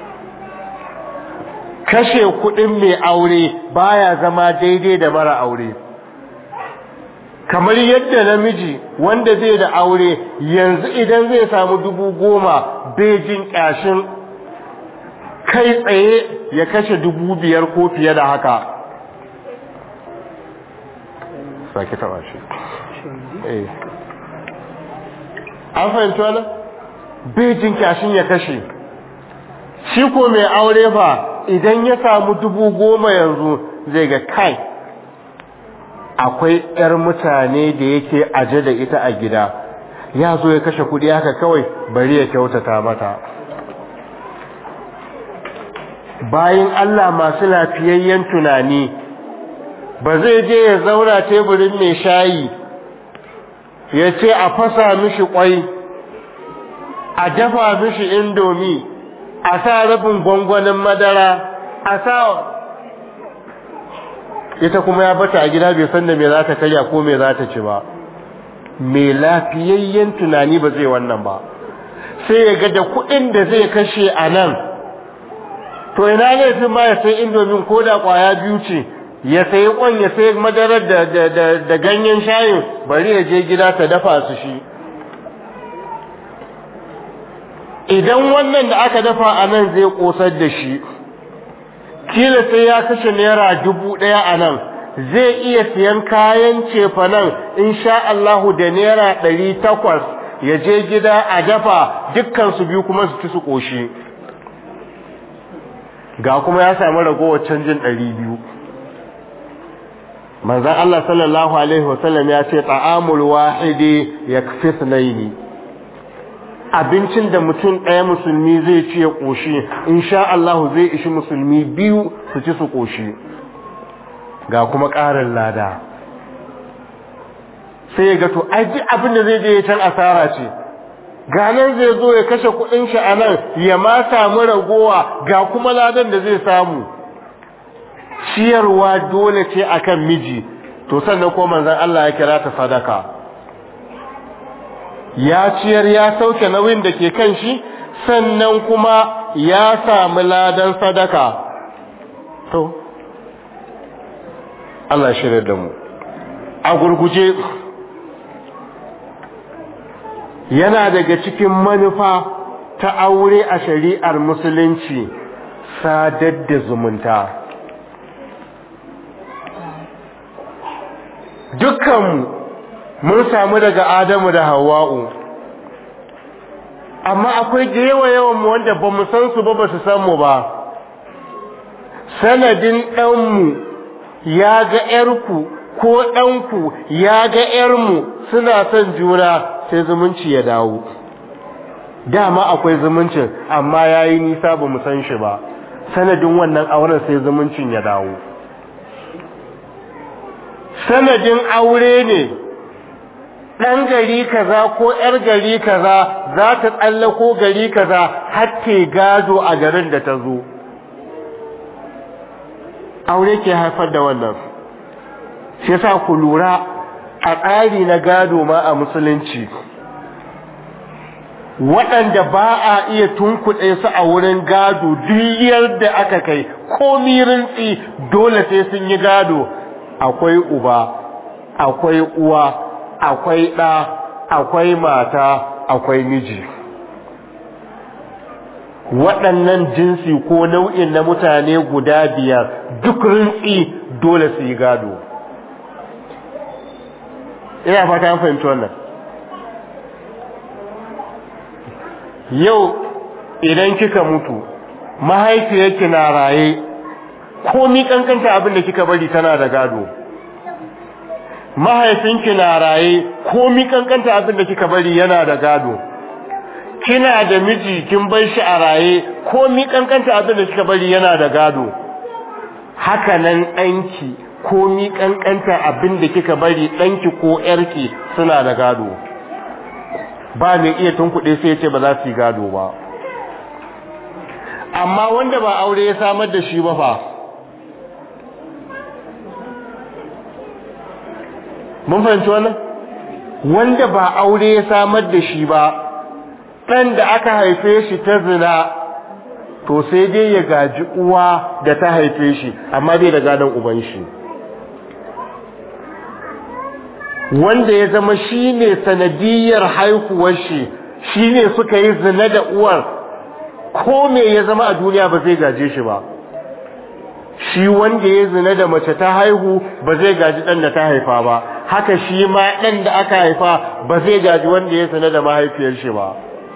kashe kudin mai aure baya zama daidai da mara aure kamar yadda namiji wanda zai da aure yanzu idan zai samu dubu goma bejin ƙashin kai tsaye ya kashe dubu biyar ko fiye da haka sake taba shi an fahimci wani bejin ƙashin ya kashe shi ko mai aure fa idan ya samu dubu goma yanzu zai ga kai akwai 'yar mutane da yake aje da ita a gida ya zo ya kashe kudi haka kawai bari ya kyautata mata bayan Allah masu lafiyayyen tunani ba zai je ya zauna teburin mai shayi ya ce a fasa mishi kwai a dafa mishi indomi a sa rabin gwangwanin madara a sa ita kuma ya bata a gida bai san da me za ta karya ko me za ta ci ba mai lafiyayyen tunani ba zai wannan ba sai ya ga da kuɗin da zai kashe a nan to ina laifin ma ya sai indomin ko da ƙwaya biyu ce ya sayi kwan ya sayi madarar da, da, da, da ganyen shayin bari ya je gida ta dafa su shi idan wannan da aka dafa a nan zai kosar da shi kila sai ya kashe naira dubu ɗaya a nan zai iya siyan kayan cefa nan insha Allahu da naira ɗari takwas ya je gida a dafa dukkan su biyu kuma su ci su ƙoshi ga kuma ya samu ragowar canjin ɗari biyu manzan Allah sallallahu Alaihi wasallam ya ce ta'amul wahidi ya fi sunaini abincin da mutum ɗaya musulmi zai ci ya ƙoshi insha Allah zai ishi musulmi biyu su ci su ƙoshi ga kuma ƙarin lada sai ya ga to aji abin da zai je ya can asara ce ganar zai zo ya kashe kuɗin shi a nan ya ma samu ragowa ga kuma ladan da zai samu ciyarwa dole ce akan miji to sannan ko manzon Allah ya kira ta sadaka ya ciyar ya sauke nauyin da ke kan shi sannan kuma ya samu ladan sadaka to Allah shirya da mu a gurguje yana daga cikin manufa ta aure a shari'ar musulunci sadar da zumunta dukkanmu mun samu daga adamu da hawa'u amma akwai da yawa yawan mu wanda ba mu san su ba ba su san mu ba sanadin ɗanmu ya ga ‘yarku ko ɗanku ya ga ‘yarmu suna son juna sai zumunci ya dawo dama akwai zumuncin amma ya yi nisa ba mu san shi ba sanadin wannan auren sai zumuncin ya dawo sanadin aure ne ɗan gari kaza ko ‘yar gari kaza za ta tsallako gari kaza har ke gado a garin da ta zo aure ke haifar da wannan shi yasa ku lura a tsari na gado ma a musulunci waɗanda ba a iya tunkuɗe su a wurin gado duk da aka kai ko rintsi dole sai sun yi gado akwai uba akwai uwa akwai ɗa akwai mata akwai miji waɗannan jinsi ko nau'in na mutane guda biyar duk rintsi dole su yi gado ina fata an fahimci wannan yau idan kika mutu mahaifiyarki na raye komi kankanta abin da kika bari tana da gado mahaifinki na raye komi kankanta abin da kika bari yana da gado kina da miji kin bar shi a raye komi kankanta abin da kika bari yana da gado haka nan ɗanki komi kankanta abin da kika bari ɗanki ko ƴarki suna da gado ba mai iya tunkuɗe sai ya ce ba za su yi gado ba amma wanda ba aure ya samar da shi ba fa mun fahimci wannan wanda ba aure ya samar da shi ba ɗan da aka haife shi ta zina to sai dai ya gaji uwa da ta haife shi amma bai da gadon uban shi wanda ya zama shi ne sanadiyar haihuwar shi shi ne suka yi zina da uwar ko me ya zama a duniya ba zai gaje shi ba shi wanda ya zina da mace ta haihu ba zai gaji ɗan da ta haifa ba haka shi ma ɗan da aka haifa ba zai gaji wanda ya zina da mahaifiyar shi ba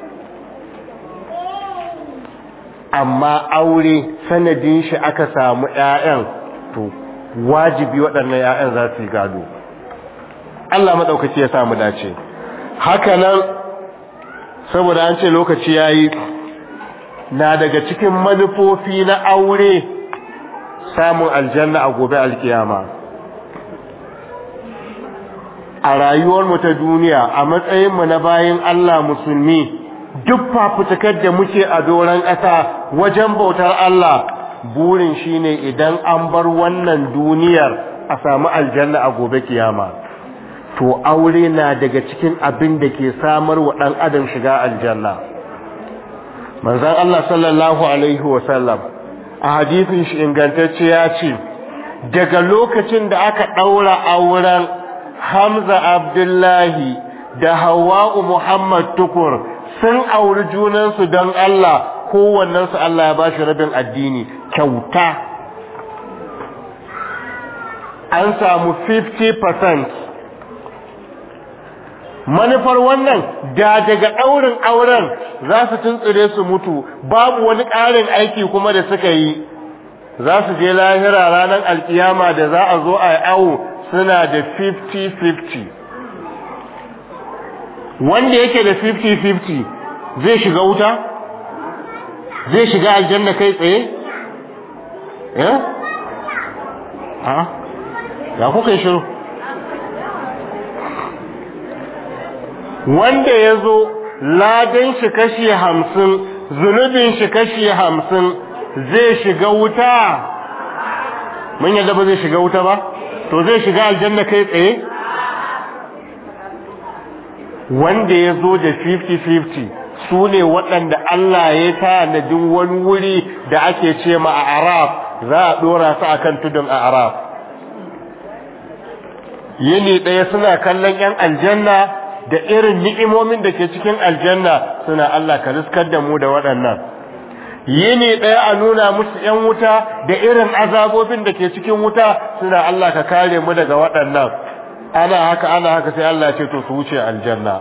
amma aure sanadin shi aka samu ƴaƴan to wajibi waɗannan ƴaƴan za su yi gado Allah maɗaukaci ya samu dace haka nan saboda an ce lokaci yayi na daga cikin manufofi na aure samun aljanna a gobe alkiyama a rayuwarmu ta duniya a matsayinmu na bayin Allah musulmi duk fafutukar da muke a doron ƙasa wajen bautar Allah burin shine idan an bar wannan duniyar a samu aljanna a gobe kiyama to aure na daga cikin abin da ke samar wa ɗan adam shiga aljanna manzon Allah sallallahu alaihi wasallam a hadisin shi ingantacce ya ce daga lokacin da aka ɗaura auren Hamza Abdullahi da Hawwa'u Muhammad Tukur sun auri junansu don Allah kowannensu Allah ya bashi rabin addini kyauta an samu 50% manufar wannan da daga ɗaurin auren za su tuntsire su mutu babu wani ƙarin aiki kuma da suka yi za su je lahira ranar alkiyama da za a zo a awo suna da 50-50 wanda yake da 50-50 zai shiga wuta zai shiga aljanna kai tsaye ya? ha? ya kuka yi shiru wanda ya zo ladan shi kashi hamsin zunubin shi kashi hamsin zai shiga wuta mun yadda ba zai shiga wuta ba to zai shiga aljanna kai tsaye wanda ya zo da 50-50 su ne waɗanda Allah ya tanadin wani wuri da ake ce ma a araf za a ɗora su a kan tudun a araf yini ɗaya suna kallon 'yan aljanna da irin ni'imomin da ke cikin aljanna suna Allah ka riskar da mu da waɗannan yini ɗaya a nuna musu ‘yan wuta da irin azabobin da ke cikin wuta suna Allah ka kare mu daga waɗannan ana haka ana haka sai Allah ce to su wuce aljanna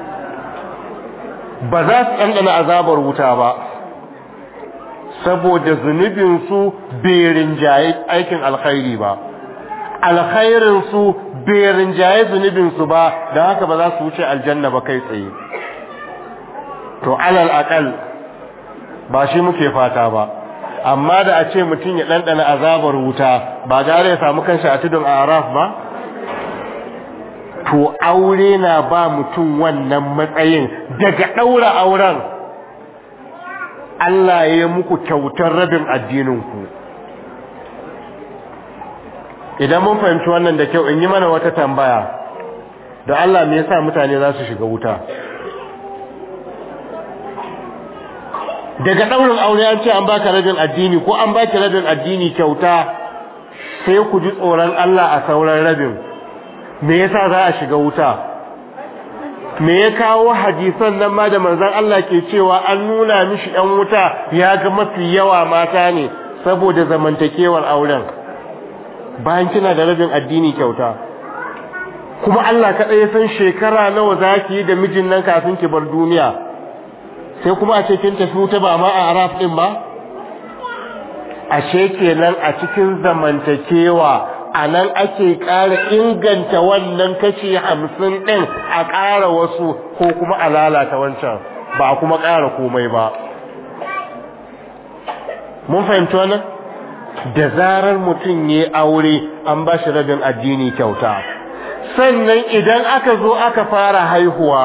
ba za su ɗanɗana azabar wuta ba saboda zunubinsu bai rinjaye aikin alkhairi ba alkhairinsu bai rinjaye zunubinsu ba don haka ba za su wuce aljanna ba kai tsaye to alal akal ba shi muke fata ba amma da a ce mutum ya ɗanɗana azabar wuta ba gare ya samu kanshi a tudun araf ba to aure na ba mutum wannan matsayin daga ɗaura auren Allah ya yi muku kyautar rabin addininku idan mun fahimci wannan da kyau in yi mana wata tambaya da Allah me yasa mutane za su shiga wuta daga ɗaurin aure an ce an baka rabin addini ko an baki rabin addini kyauta sai ku ji tsoron Allah a sauran rabin me yasa za a shiga wuta me ya kawo hadisan nan ma da manzon Allah ke cewa an nuna mishi ɗan wuta ya ga mafi yawa mata ne saboda zamantakewar auren bayan kina da rabin addini kyauta kuma Allah kaɗai ya san shekara nawa za ki yi da mijin nan kafin ki bar duniya sai kuma a ce kin tafi wuta ba ma a araf ɗin ba ashe kenan a cikin zamantakewa a nan ake ƙara inganta wannan kashi hamsin ɗin a ƙara wasu ko kuma a lalata wancan ba a kuma ƙara komai ba mun fahimci wannan da zarar mutum ya aure an ba shi rabin addini kyauta sannan idan aka zo aka fara haihuwa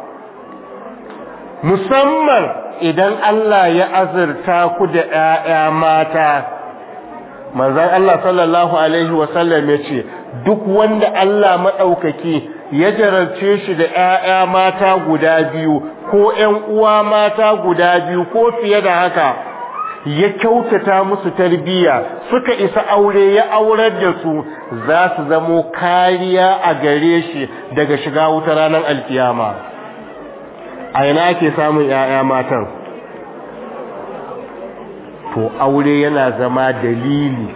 musamman idan Allah ya azurta ku da ‘ya'ya mata’ manzan Allah sallallahu Alaihi wasallam ya ce, Duk wanda Allah maɗaukaki ya jararce shi da ‘ya'ya mata guda biyu ko ‘yan uwa mata guda biyu ko fiye da haka, ya kyautata musu tarbiyya suka isa aure ya aurar da su za su zamo kariya a gare shi daga shiga wuta ranar alkiyama. A ina ake samun ‘ya'ya matan? to aure yana zama dalili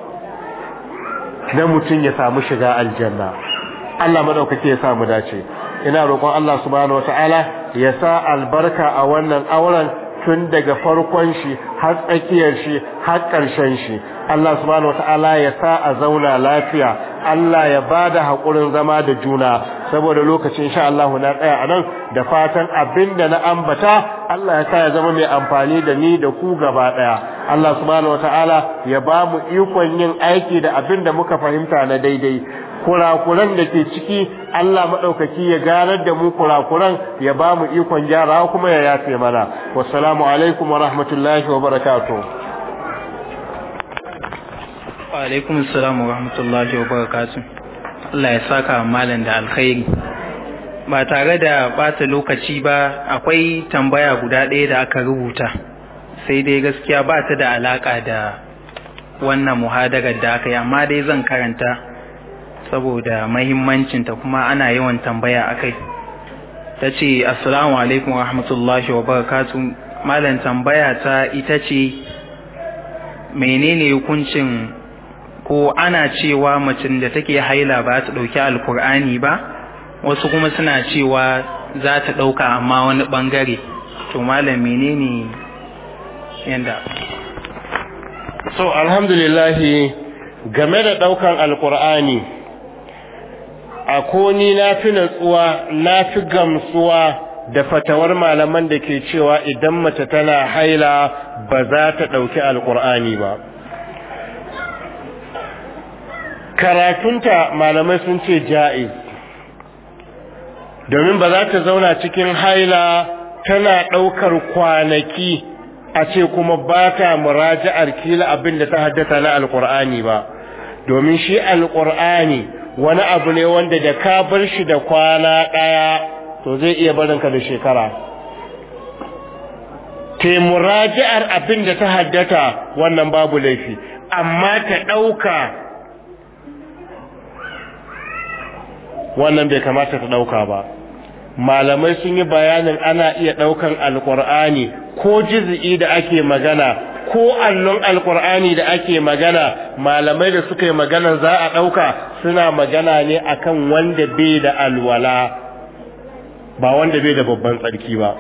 na mutum ya samu shiga aljanna Allah madaukake ya samu dace ina roƙon Allah subhanahu wataala ya sa albarka a wannan auren tun daga farkon shi har tsakiyar shi har ƙarshen shi Allah subhanahu wataala ya sa a zauna lafiya Allah ya bada haƙurin zama da juna saboda lokacin sha Allah na tsaya anan da fatan abinda na ambata Allah ya sa ya zama mai amfani da ni da ku gaba daya Allah subhanahu wataala ya ba mu ikon yin aiki da abinda muka fahimta na daidai kurakuran da ke ciki Allah madaukaki ya ganar da mu kurakuran ya ba mu ikon gyarawa kuma ya yafe mana wassalamu alaikum wa rahmatullahi wa barakatuh wa alaikum assalam wa rahmatullahi wa barakatuh Allah ya saka malam da alkhairi ba tare da bata lokaci ba akwai tambaya guda ɗaya da aka rubuta sai dai gaskiya ba ta da alaka da wannan muhadarar da aka yi amma dai zan karanta saboda mahimmancinta kuma ana yawan tambaya akai ta ce assalamu alaikum wa rahmatullahi wa barakatuh malam tambaya ta ita ce menene hukuncin ko ana cewa macin da take haila ba ta ɗauki alkur'ani ba wasu kuma suna cewa za ta ɗauka amma wani ɓangare to malam menene yanda so alhamdulillahi game da ɗaukan alkur'ani a koni na fi natsuwa na fi gamsuwa da fatawar malaman da ke cewa idan mace tana haila ba za ta ɗauki alkur'ani ba karatunta malamai sun ce ja'iz domin ba za ta zauna cikin haila tana ɗaukar kwanaki a ce kuma ba ta muraja'ar kila abin da ta haddata na alkur'ani ba domin shi alkur'ani wani abu ne wanda da ka bar shi da kwana ɗaya to zai iya barinka da shekara te muraji'ar abin da ta haddata wannan babu laifi amma ta ɗauka wannan bai kamata ta ɗauka ba malamai sun yi bayanin ana iya ɗaukan alƙur'ani ko jizi'i da ake magana ko allon alƙur'ani da ake magana malamai da suka yi magana za a ɗauka suna magana ne akan wanda bai da alwala ba wanda bai da babban tsarki ba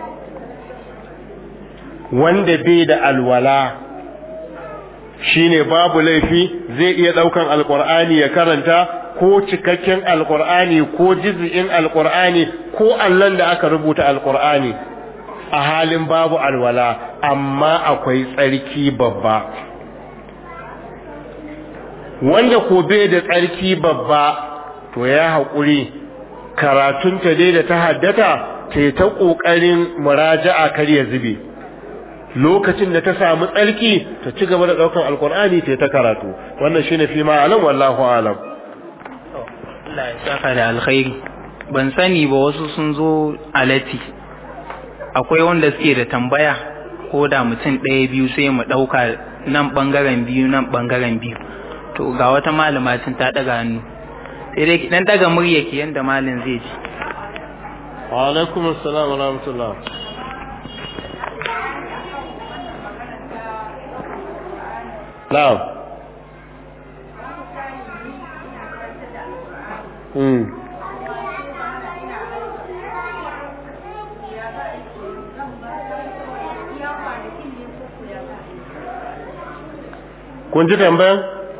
wanda bai da alwala shine babu laifi zai iya ɗaukan alƙur'ani ya karanta ko cikakken alkur'ani ko jiz'in alkur'ani ko allon da aka rubuta alkur'ani a halin babu alwala amma akwai tsarki babba wanda ko bai da tsarki babba to ya haƙuri karatunta dai da ta haddata ta yi ta ƙoƙarin muraja'a kar ya zube lokacin da ta samu tsarki ta ci gaba da ɗaukar alkur'ani ta ta karatu wannan shine fi ma'alam wallahu alam Allah ya saka da alkhairi ban sani ba wasu sun zo alati akwai wanda suke da tambaya ko da mutum ɗaya biyu sai mu ɗauka nan ɓangaren biyu nan ɓangaren biyu to ga wata malama tun ta ɗaga hannu sai dai dan ɗaga murya ki yanda malin zai ji wa alaikum assalam wa rahmatullah na'am Hmm. Kun ji tambayan?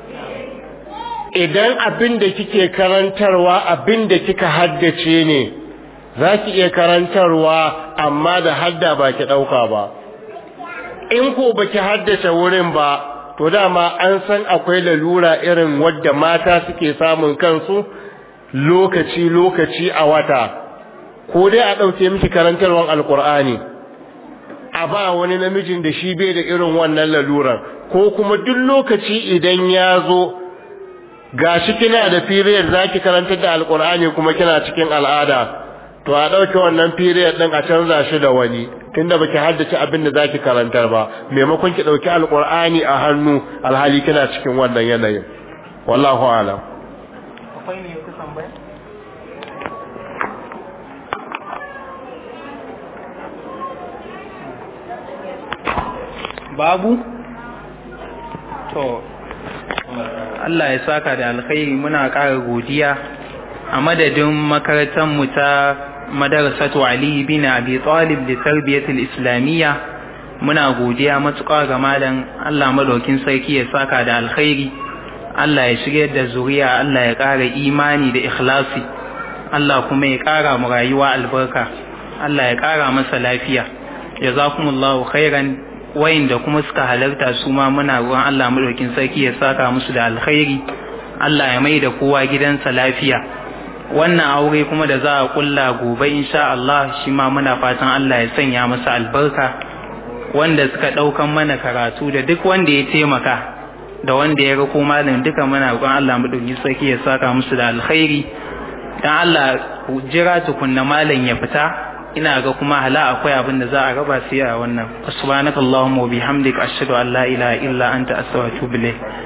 Idan abin da kike karantarwa abin da kika haddace ne, za ki iya karantarwa amma da hadda ba ki ɗauka ba. In ko ba ki haddace wurin ba, to dama an san akwai lalura irin wadda mata suke samun kansu, lokaci-lokaci a wata, ko dai a ɗauke miki karantarwar alkur'ani a ba wani namijin da shi bai da irin wannan laluran ko kuma duk lokaci idan ya zo ga shi kina da period za ki karantar da alkur'ani kuma kina cikin al'ada to a ɗauke wannan period ɗin a canza shi da wani tunda baki haddace abin da zaki karantar ba maimakon ki ɗauki alkur'ani a hannu alhali kina cikin wannan yanayin wallahu alam akwai ne ku tambaya babu to Allah ya saka da alkhairi muna ƙara godiya a madadin makarantar mu ta madarasatu Ali bin Abi Talib da tarbiyatul islamiyya muna godiya matuƙa ga malam Allah madaukin sarki ya saka da alkhairi Allah ya shirya da zuriya Allah ya ƙara imani da ikhlasi Allah kuma ya ƙara mu rayuwa albarka Allah ya ƙara masa lafiya jazakumullahu khairan wayanda kuma suka halarta su ma muna ruwan Allah madaukin sarki ya saka musu da alkhairi Allah ya mai da kowa gidansa lafiya wannan aure kuma da za a kulla gobe insha Allah shi ma muna fatan Allah ya sanya masa albarka wanda suka daukan mana karatu da duk wanda ya taimaka da wanda ya rako malam duka muna roƙon Allah madaukakin sarki ya saka musu da alkhairi dan Allah jira tukunna malam ya fita ina ga kuma hala akwai abin da za a raba sai a wannan subhanakallahumma wa bihamdika ashhadu an la ilaha illa anta astaghfiruka wa atubu ilayk